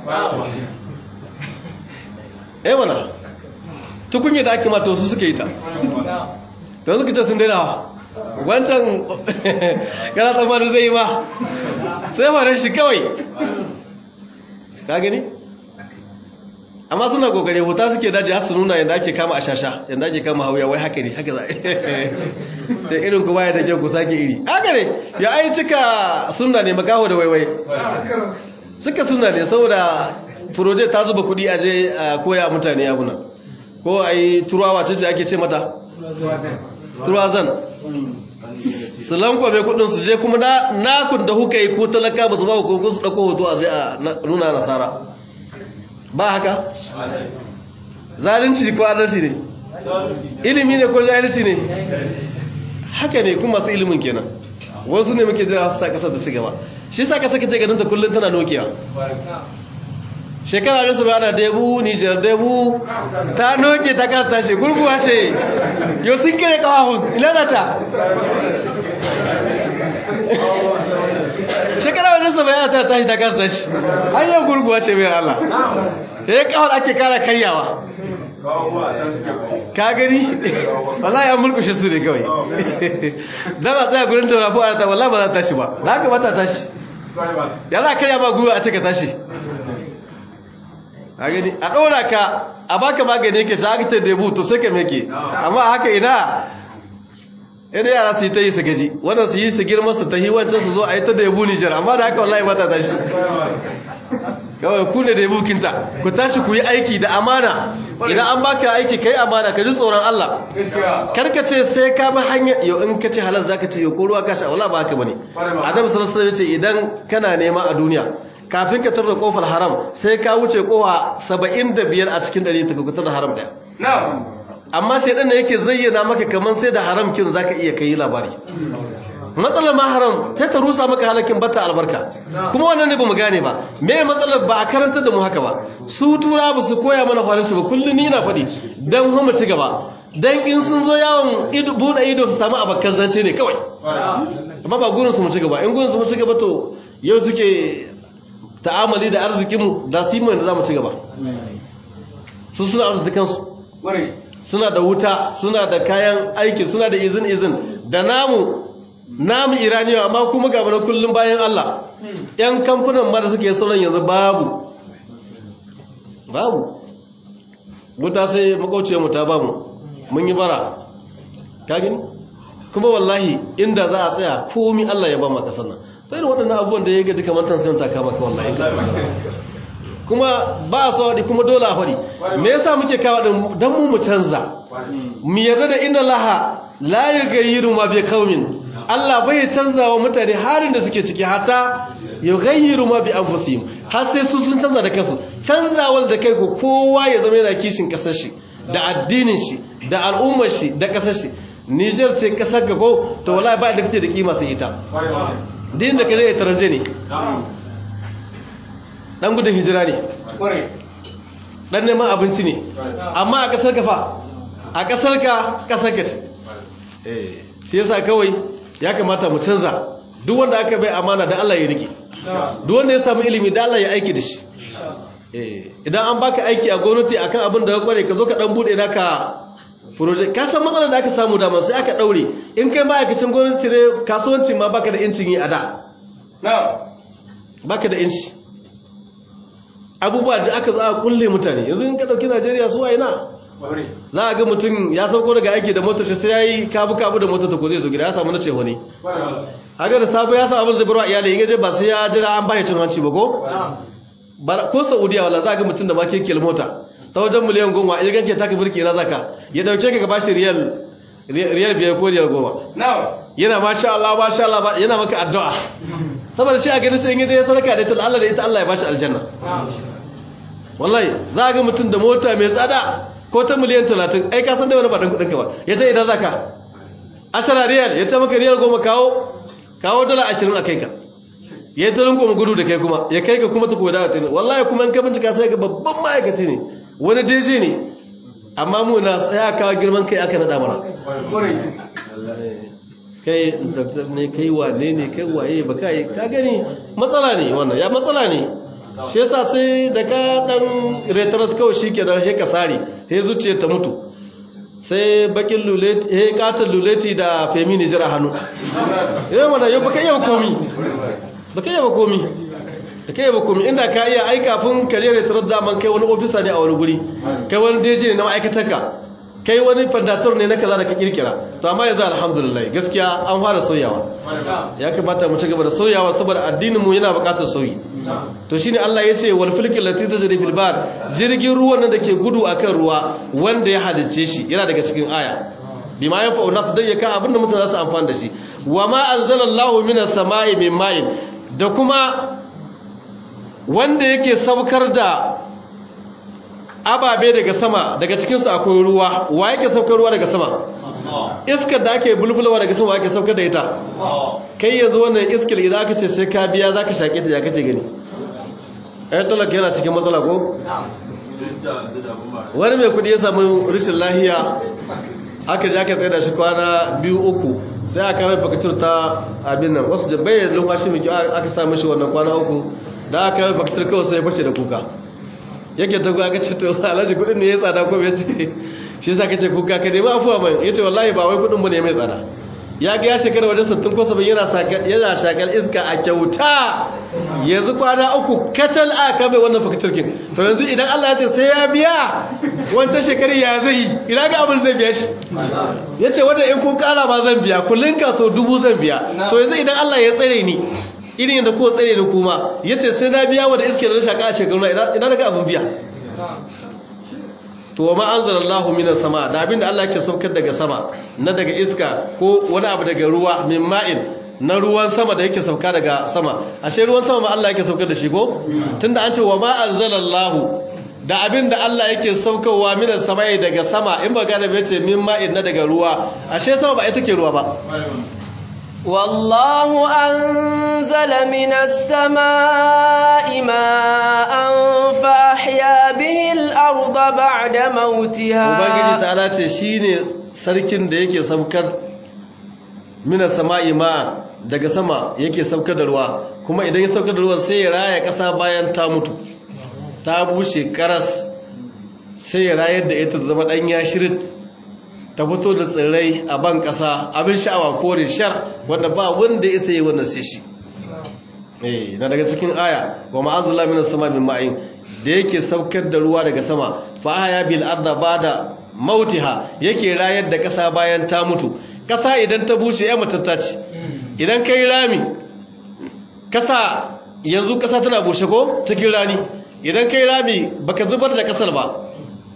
eh mana tukunye da ake mata su suka yi ta don suka ce sun daina wancan kana tsamanin zai yi ma sai faran shi kawai ka gani amma suna kokare wuta suke daji har su nuna yadda ake kama a shasha yadda ake kama hauya wai haka ne haka za sai irin ku baya da kyau ku sake iri haka ne ya ai cika sunna ne makaho da waiwai suka sunna ne saboda project ta zuba kudi a je a koya mutane abuna ko a yi turawa ce ake ce mata turazan su lankwabe kudin su je kuma nakun da huka yi ko talaka ba su ba ko su dauko hoto a je a nuna nasara ba haka zalunci ko adalci ne ilimi ne ko jahilci ne haka ne kuma masu ilimin kenan wasu ne muke jira su sa kasar da ci gaba shi sa kasar kace ganin ta kullun tana nokewa shekara da su bana debu nijar debu ta noke ta kasa tashi gurguwa ce yau sun kere kawahun ilalata shekara wajen sa bayana ta tashi ta kasa tashi hanyar gurguwa ce mai Allah da ya kawar ake kara karyawa ka gani wallahi an mulkushe su ne kawai dan a tsaya gurin tarafu a ta wallahi ba za ta tashi ba da haka ba ta tashi ya za a karya ma gwiwa a ce ka tashi a gani a ɗora ka a baka magani ke shi ta debu to sai ka meke amma haka ina ina yara su yi ta yi su gaji wannan su yi su girma su ta yi wancan su zo a yi ta debu nijar amma da haka wallahi ba ta tashi kawai ku ne debu kinta ku tashi ku yi aiki da amana idan an baka aiki kai amana ka ji tsoron Allah karka ce sai ka bi hanya yau in ka ce halal zaka ce yau ko ruwa ka sha wala ba haka bane adam sallallahu alaihi wasallam ce idan kana nema a duniya kafin ka tarda kofar haram sai ka wuce kowa 75 a cikin 100 ta kuka da haram daya amma shaidan ne yake zayyana maka kaman sai da haram kin zaka iya kai labari matsalar ma haram sai ta rusa maka halakin bata albarka kuma wannan ne bamu gane ba me matsalar ba a karanta da mu haka ba su tura ba su koya mana faranci ba kullum ni ina faɗi dan mu ci gaba dan in sun zo yawon ido bude ido su samu abakan zance ne kawai amma ba gurin su mu ci gaba in gurin su mu ci gaba to yau suke ta'amali da arzikinmu da su yi da za mu ci gaba su suna arzikansu suna da wuta suna da kayan aiki suna da izin izin da namu namu iraniya amma kuma ga mana kullum bayan Allah yan kamfanin ma da suke sauran yanzu babu babu wuta sai makauciyar mu ta bamu mun yi bara kagin kuma wallahi inda za a tsaya komi Allah ya ba mu kasar nan sai waɗannan abubuwan da ya ga duka mantan sai ta kama ka wallahi kuma ba a so waɗi kuma dole a faɗi me yasa muke kawo ɗin don mu mu canza mu yarda da inna laha la yughayyiru ma bi qaumin Allah bai canza wa mutane halin da suke ciki hata yughayyiru ma bi anfusihim har sai su sun canza da kansu canzawar da kai ko kowa ya zama yana kishin kasar shi da addinin shi da al'ummar shi da kasar shi Niger ce kasar ka ko to wallahi ba da kake da kima sai ita din da kare taranje ne dan gudun hijira ne dan neman abinci ne amma a kasar ka fa a kasar ka kasar ka ce eh shi yasa kawai ya kamata mu canza duk wanda aka bai amana da Allah ya rike duk wanda ya samu ilimi da Allah ya aiki da shi eh idan an baka aiki a gwamnati akan abin da ka kware ka zo ka dan bude naka project ka san matsalar da aka samu da sai aka daure in kai ma'aikacin gwamnati ne kasuwancin ma baka da incin yi a da baka da inci abubuwa da aka za a kulle mutane yanzu in ka dauki Najeriya su waye na za a ga mutum ya sauko daga aiki da motar shi sai yayi kabu kabu da motar ta ko zai zo gida ya samu na ce wani haka da sabo ya samu abin zai barwa iyali in je ba sai ya jira an bashi cin hanci ba ko ko Saudiya wala za ga mutum da ma kekiyar mota ta wajen miliyan goma in ganke taka birki na zaka ya dauke ka ka bashi riyal riyal biyar ko riyal goma yana masha Allah masha Allah yana maka addu'a saboda shi a ganin shi in yaje ya sadaka da ita Allah da ita Allah ya bashi aljanna wallahi za ga mutum da mota mai tsada ko ta miliyan 30 ai ka san da wani ba dan kudin ka ba ya ce idan zaka asara riyal ya ce maka riyal goma kawo kawo dala 20 a kai ka ya yi tarin kuma gudu da kai kuma ya kai ka kuma ta koda da wallahi kuma in ka bincika sai ga babban ma'aikaci ne wani daji ne amma mu na tsaya kawo girman kai aka nada mana kai ne kai wane ne kai waye ba kai ka gani matsala ne wannan ya matsala ne shi yasa sai da ka dan retarat kawai shikenan he ka sare he zuciya ta mutu sai bakin luleti he katon luleti da femini jira hannu eh mana yau baka iya komi baka iya komi baka iya komi inda ka iya ai kafin ka je retarat da man kai wani ofisa ne a wani guri kai wani deji ne na ma'aikatarka kai wani fandator ne na kaza da ka kirkira to amma yanzu alhamdulillah gaskiya an fara sauyawa ya kamata mu ci gaba da sauyawa saboda addinin mu yana buƙatar sauyi to shine Allah ya ce wal fulkil lati tajri fil bar jirgin ruwan nan dake gudu akan ruwa wanda ya halice shi yana daga cikin aya bima yanfa'u nas dan yaka abinda mutane za su amfana da shi wa ma anzalallahu minas sama'i min ma'in da kuma wanda yake saukar da ababe daga sama daga cikinsu akwai ruwa wa yake saukar ruwa daga sama iskar da ake bulbulawa daga sama ake saukar da ita kai yanzu wannan iskar idan aka ce sai ka biya za ka shaƙe ta ya kace gani ɗaya talaka yana cikin matsala ko wani mai kudi ya samu rashin lahiya aka ji aka tsaye da shi kwana biyu uku sai aka mai bakatur ta abin nan wasu jabayar lumfashi mai kyau aka samu shi wannan kwana uku da aka mai bakatur kawai sai ya fashe da kuka yake ta kuka ce to alhaji kudin ne ya tsada ko bai ce shi yasa kace kuka ka nemi afuwa mai yace wallahi ba wai kudin bane mai tsada ya ga ya shekara wajen 60 ko 70 yana sakar yana shakar iska a kyauta yanzu kwana uku katal a ka bai wannan fakitirkin to yanzu idan Allah ya ce sai ya biya wancan shekari ya zai ina ga abin zai biya shi yace wanda in kun kara ba zan biya kullun ka so dubu zan biya to yanzu idan Allah ya tsare ni irin yadda ko tsare ni kuma yace sai na biya wanda iske da shaka a shekaru ina ina daga abin biya to wa ma anzalallahu minas sama da abinda Allah yake saukar daga sama na daga iska ko wani abu daga ruwa min ma'in na ruwan sama da yake sauka daga sama ashe ruwan sama ma Allah yake saukar da shi ko tunda an ce wa ma anzalallahu da abinda Allah yake saukarwa minas sama'i daga sama in ba gane bai ce min ma'in na daga ruwa ashe sama ba ita ke ruwa ba والله أنزل من السماء ماء فأحيا به الأرض الأرض بعد موتها ubangiji ta'ala ce shine sarkin da yake saukar mina sama'i ma'a daga sama yake saukar da ruwa kuma idan ya saukar da ruwa sai ya raya ƙasa bayan ta mutu ta bushe karas sai ya rayar da ita zama ɗanya shirit ta fito da tsirrai a ban ƙasa abin sha'awa kore shar wanda ba wanda ya isa yi wannan sai shi eh na daga cikin aya wa ma'azalla minas sama min ma'in da yake saukar da ruwa daga sama fa ahya bil arda bada mautiha yake rayar da ƙasa bayan ta mutu ƙasa idan ta bushe ya matatta ce idan kai rami ƙasa yanzu ƙasa tana bushe ko cikin rani idan kai rami baka zubar da ƙasar ba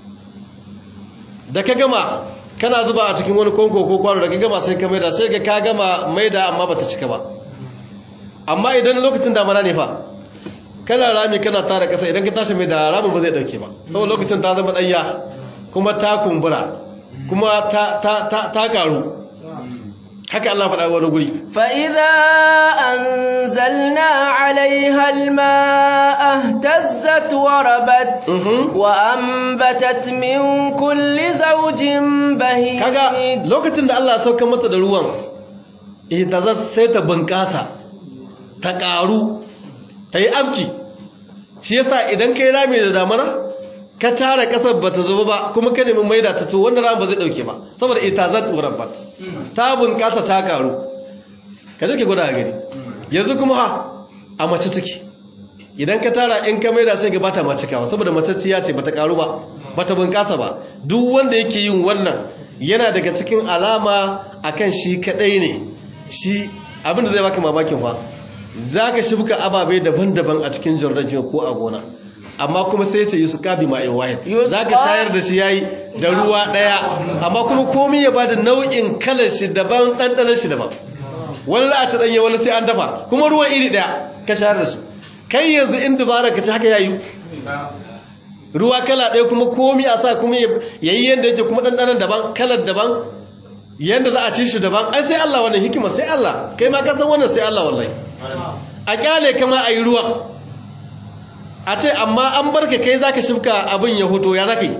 da ka gama kana zuba a cikin wani konko ko kwano da ka gama sai ka maida sai ka ka gama maida amma bata cika ba amma idan lokacin damana ne fa kana rami kana tara kasa idan ka tashi mai da ramin ba zai dauke ba saboda lokacin ta zama danya kuma ta kumbura kuma ta ta ta, ta karu haka Allah faɗa wani guri فإذا أنزلنا عليها الماء اهتزت وربت Mhm. وأنبتت من كل زوج بهيج kaga lokacin da Allah ya sauka mata da ruwan eh ta za sai ta bunkasa ta karu ta yi amki shi yasa idan kai rami da damana ka tara kasar bata zuba ba kuma ka nemi maida ta to wannan ran ba zai dauke ba saboda ita za ta rabbat ta bunkasa ta karu ka je ki gwada gari yanzu kuma ha a mace take idan ka tara in ka maida sai ga bata ma cikawa saboda maceciya ce bata karu ba bata bunkasa ba duk wanda yake yin wannan yana daga cikin alama akan shi kadai ne shi abinda zai baka mamakin fa zaka shibka ababe daban-daban a cikin jordan ko a gona amma kuma sai ce yusuf kabi ma'in wahid zaka shayar da shi yayi da ruwa daya amma kuma komai ya bada nau'in kalar shi daban dandanan shi daban wani za a ci danye wani sai an dafa kuma ruwan iri daya ka shayar da su kai yanzu in dubara ka ci haka yayi ruwa kala ɗaya kuma komi a sa kuma ya yi yadda yake kuma ɗanɗanan daban kalar daban yadda za a ci shi daban ai sai Allah wannan hikima sai Allah kai ma ka san wannan sai Allah wallahi a kyale kama a yi ruwa a ce amma an barka kai za ka shifka abin ya hoto ya za ka yi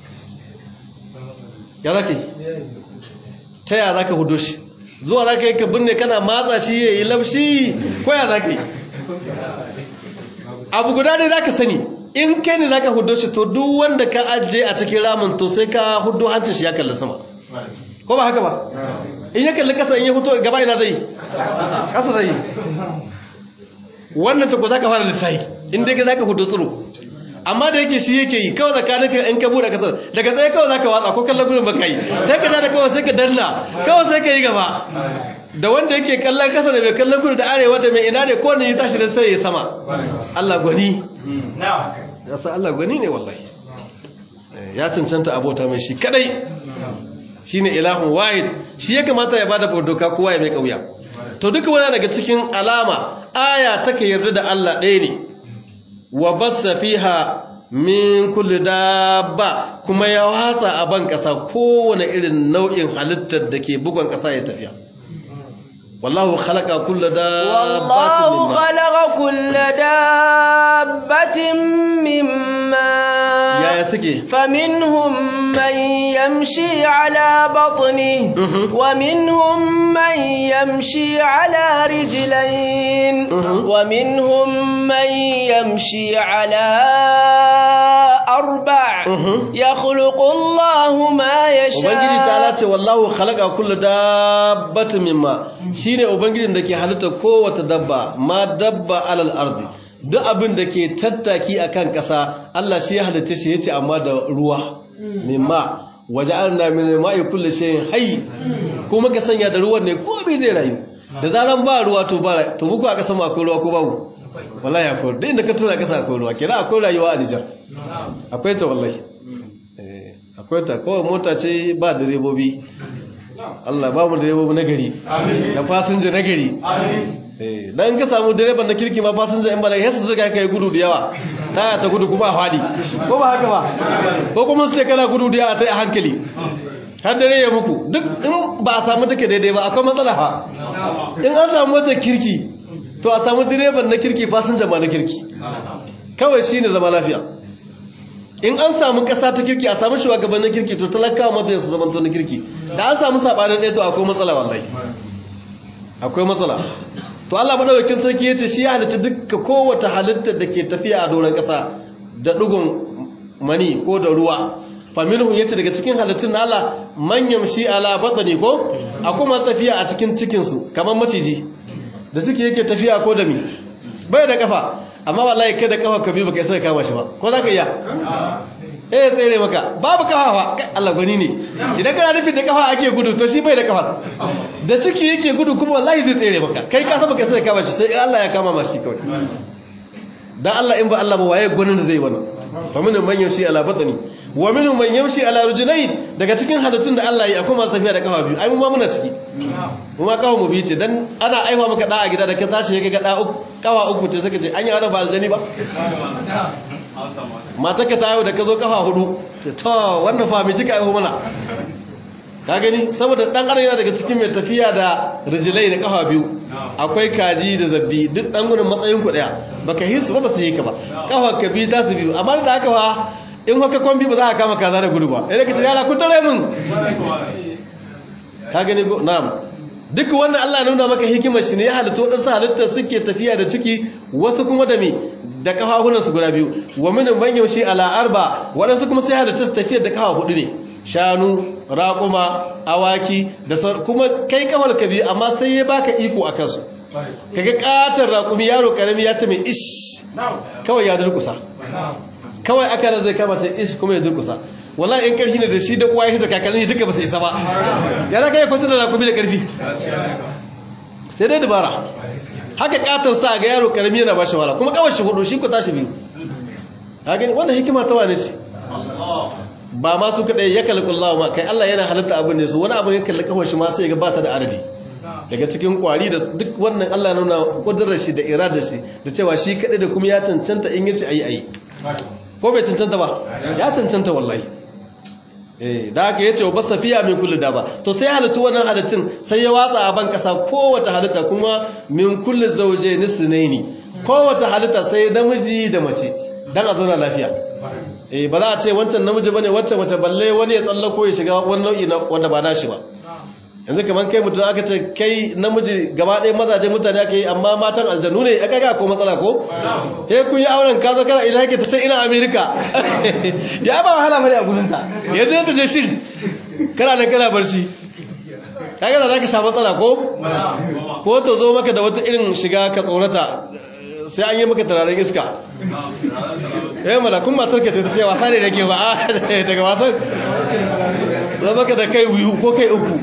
ya za ka yi ta ya za ka hudo shi zuwa za ka yi ka binne kana matsa shi ya yi labshi ko ya za ka yi abu guda ne za ka sani in kai ne za ka hudo shi to duk wanda ka ajiye a cikin ramin to sai ka hudo hancin shi ya kalli sama ko ba haka ba in ya kalli kasa in ya hudo gaba ina zai kasa zai wannan ta ko za ka fara lissahi in dai za ka hudo tsiro amma da yake shi yake yi kawai tsakanin ka in ka buɗe kasar daga tsaye kawai za ka watsa ko kallon gudun baka yi sai ka da kawai sai ka danna kawai sai ka yi gaba da wanda yake kallon kasa da mai kallon kudu da arewa da mai ina ne ko ne ya tashi da sai ya sama Allah gwani ya san Allah gwani ne wallahi ya cancanta abota mai shi kadai shine ilahun wahid shi ya kamata ya bada doka kowa ya mai kauya to duka wani daga cikin alama aya take yarda da Allah ɗaya ne wa bassa fiha min kulli dabba kuma ya wasa a ban kasa kowane irin nau'in halittar da ke bugon kasa ya tafiya wallahu khalaqa kulla dabbatin والله خلق كل دابة مما yaya suke فمنهم من يمشي على بطنه Mhm. ومنهم من يمشي على رجلين Mhm. ومنهم من يمشي على أربع Mhm. يخلق الله ما ubangiji ta يشاء ce wallahu khalaqa kullu dabbatin mimma shine ubangijin da ke halitta kowace dabba ma dabba alal ardi duk abin da ke tattaki akan ƙasa Allah shi ya halitta shi yace amma da ruwa mimma waja'alna min ma'i kulli shay'in hayy kuma ka sanya da ruwan ne komai zai rayu da zaran ba ruwa to ba to muku a ƙasa mu akwai ruwa ko babu wallahi akwai duk inda ka tura ƙasa akwai ruwa kenan akwai rayuwa a Nijar akwai ta wallahi Eh, akwai ta kawai mota ce ba direbobi Allah ba mu direbobi na gari da fasinja na gari Eh, dan ka samu direban na kirki ma fasinja in bala yasa zuga kai gudu da yawa taya ta gudu kuma a fadi ko ba haka ba ko kuma su ce kana gudu da yawa ta a hankali har dare ya muku duk in ba a samu take daidai ba akwai matsala fa in an samu mota kirki to a samu direban na kirki fasinja ma na kirki kawai shine zama lafiya in an samu ƙasa ta kirki a samu shugabannin kirki to talakawa mafiya su zamanto na kirki da an samu sabanin ɗaya to akwai matsala wallahi akwai matsala to Allah madaukakin sarki yace shi ya halitta dukkan kowace halittar da ke tafiya a doron ƙasa da dugun mani ko da ruwa faminhu yace daga cikin halittun na Allah man yamshi ala batni ko akwai masu tafiya a cikin cikin su kamar maciji da suke yake tafiya ko da mi bai da kafa amma wallahi kai da kafa ka bi baka isa kama shi ba ko zaka iya eh tsere maka babu kafa fa Kai, Allah gwani ne idan kana nufin da kafa ake gudu to shi bai da kafa da ciki yake gudu kuma wallahi zai tsere maka kai ka saba ka sai kama shi sai Allah ya kama ma shi kawai dan Allah in ba Allah ba waye gwanin da zai wannan fa min man yamshi ala batni wa min man yamshi ala rujulayn daga cikin halittun da Allah ya akwai masu tafiya da kafa biyu ai mu ma muna ciki mu ma kafa mu biyu ce dan ana aiwa maka da a gida da ka tashi ga da uku kafa uku ce saka ce an yi ana ba aljani ba mata ka tayo da ka zo kafa hudu ce to wannan fa mai cika aiho mana ka gani saboda dan adam yana daga cikin mai tafiya da rijilai da kafa biyu akwai kaji da zabbi duk dan gudun matsayin ku daya baka hisu ba ba su yi ka ba kafa ka bi ta su biyu amma da haka fa in haka kwambi ba za ka kama kaza da gudu ba idan ka ce yara ku tare mun ka gani ko na'am duk wannan Allah ya nuna maka hikimar shi ne ya halitta wadansu halittar suke tafiya da ciki wasu kuma da me da kafafunansu guda biyu wa minin man yaushe ala arba waɗansu kuma sai halitta su tafiya da kafa hudu ne shanu raƙuma awaki da kuma kai kafar ka biyu amma sai ya baka iko a kansu kaga katon raƙumi yaro karami ya ce mai ish kawai ya durkusa kawai aka da zai kamata ish kuma ya durkusa wallahi in karfi ne da shi da uwa ya da kakanni duka ba su isa ba ya za ka yi kwantar da raƙumi da karfi sai dai dabara haka katon sa ga yaro karami yana ba shi wala kuma kawai shi hudu shi ko tashi biyu ka gani wannan hikima ta wane ce ba ma su kadai ya kalli kullawa ma kai Allah yana halitta abin ne su wani abin ya kalli kawai shi ma sai ga ba ta da adadi daga cikin kwari da duk wannan Allah nuna kudurar shi da iradar shi da cewa shi kadai da kuma ya cancanta in yace ayi ayi ko bai cancanta ba ya cancanta wallahi eh da haka yace wa basafiya min kulli daba to sai halittu wannan halittun sai ya watsa a ban kasa kowace halitta kuma min kulli zawjayn sunaini kowace halitta sai namiji da mace dan a zauna lafiya eh ba za a ce wancan namiji bane wancan mace balle wani ya tsallako ya shiga wani nau'i na wanda ba nashi ba yanzu kamar kai mutum aka ce kai namiji gaba ɗaya mazaje mutane aka yi amma matan aljanu ne aka ga ko matsala ko he kun yi auren ka zo kana ina yake ta ce ina america ya ba wahala bane a gurinta yanzu ya je shi kana da kana barci kaga da zaka sha matsala ko ko ta zo maka da wata irin shiga ka tsorata sai an yi maka turaren iska eh mana kun matar ka ce ta ce wasa ne nake ba daga wasan za maka da kai biyu ko kai uku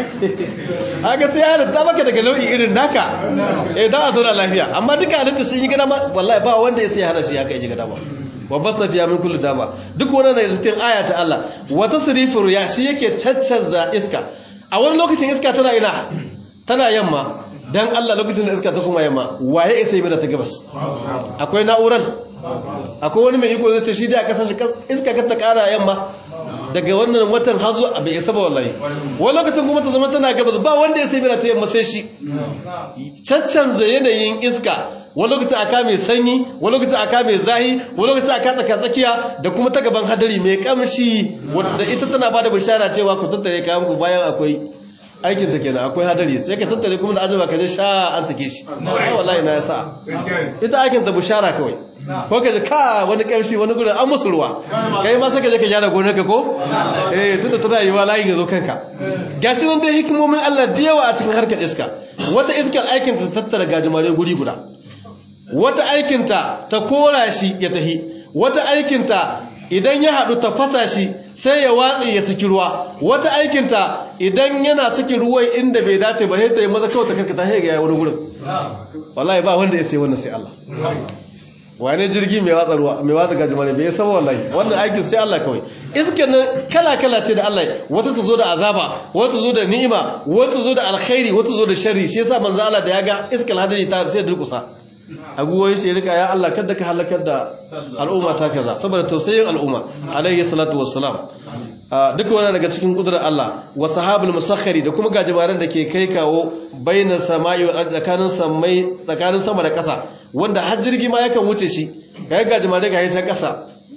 haka sai ya ta maka daga nau'i irin naka eh da a zauna lafiya amma duka halittu sun yi gada ma wallahi ba wanda ya sai hana shi haka yi gada ba babbar safiya min kullu dama duk wannan da cikin aya ta Allah wata sirifur ya shi yake caccanza iska a wani lokacin iska tana ina tana yamma dan Allah lokacin da iska ta kuma yamma waye isa yi da ta gabas akwai na'uran akwai wani mai iko zai ce shi da aka sashi iska ka ta kara yamma daga wannan watan hazo a bai isa ba wallahi wani lokacin kuma ta zama tana gabas ba wanda ya sai da ta yamma sai shi caccanza yanayin iska wani lokacin aka mai sanyi wani lokacin aka mai zahi wani lokacin aka tsaka tsakiya da kuma ta gaban hadari mai kamshi wadda ita tana ba da bishara cewa ku tattare kayan ku bayan akwai aikin ta kenan akwai hadari sai ka tattare kuma da ajaba ka je sha an sake shi ai wallahi na yasa ita aikin ta bushara kawai ko ka je ka wani kamshi wani gurin an musu ruwa kai ma sai ka je ka gyara gonar ka ko eh tunda tana yiwa layin ya zo kanka gashi nan dai hikimomin Allah da yawa a cikin harkar iska wata iskar aikin ta tattara gajimare guri guda wata aikin ta ta kora shi ya tahi wata aikin ta idan ya haɗu ta fasa shi sai ya watsi ya saki ruwa wata aikinta idan yana saki ruwan inda bai dace ba sai ta yi maza kawai ta karkata sai ga ya wani gurin wallahi ba wanda ya sai wannan sai Allah wane jirgi mai watsa ruwa mai watsa gajimare bai saba wallahi wannan aikin sai Allah kawai iskan nan kala kala ce da Allah wata ta zo da azaba wata ta zo da ni'ima wata ta zo da alkhairi wata ta zo da sharri shi yasa manzo Allah da ya ga iskal hadari ta sai durkusa aguwoyin shi rika ya Allah kada ka halakar da al'umma ta kaza saboda tausayin al'umma alayhi salatu wassalam duka wannan daga cikin kudurar Allah wa sahabul musakhkhari da kuma gajibaran da ke kai kawo baina sama'i wa tsakanin samai tsakanin sama da ƙasa wanda har jirgi ma yakan wuce shi kai gajimare ga yayin ƙasa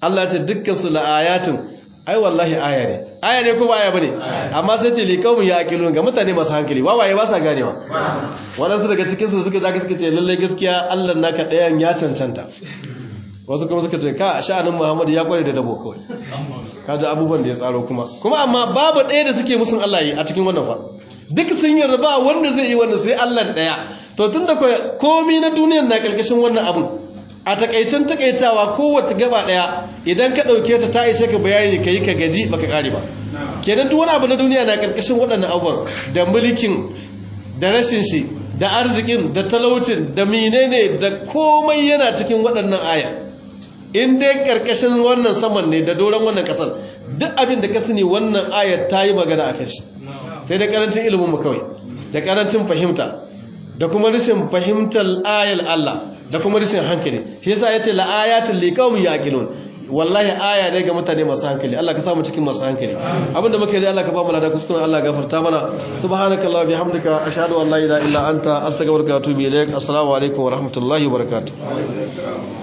Allah ce dukkan su la'ayatin ai wallahi aya ne aya ne ko ba aya bane amma sai ce liqaumin yaqilun ga mutane masu hankali wawaye ba sa ganewa wadansu daga cikin su suka zaka suka ce lalle gaskiya Allah naka dayan ya cancanta wasu kuma suka ce ka sha'anin Muhammad ya kware da dabo kawai kaji abubuwan da ya tsaro kuma kuma amma babu ɗaya da suke musun Allah yi a cikin wannan fa duk sun yarda ba wanda zai yi wannan sai Allah ɗaya to tunda komai na duniyar na kalkashin wannan abun a takaicen takaitawa kowace gaba daya idan ka dauke ta ta ishe ka bayani kai ka gaji baka kare ba kenan duk wani abu na duniya na karkashin waɗannan abubuwan da mulkin da rashin shi da arzikin da talaucin da menene da komai yana cikin waɗannan aya in dai karkashin wannan saman ne da doron wannan kasar duk abin da ka sani wannan ayar ta yi magana a shi sai da karancin ilimin mu kawai da karancin fahimta da kuma rashin fahimtar ayar Allah da kuma rashin hankali shi yasa yace la ayatul liqaumin yaqilun wallahi aya ne ga mutane masu hankali Allah ka samu cikin masu hankali abinda muke yi Allah ka ba mu lada kuskuren Allah gafarta mana subhanakallah bihamdika ashhadu an la ilaha illa anta astaghfiruka wa atubu ilaik assalamu alaikum wa rahmatullahi wa barakatuh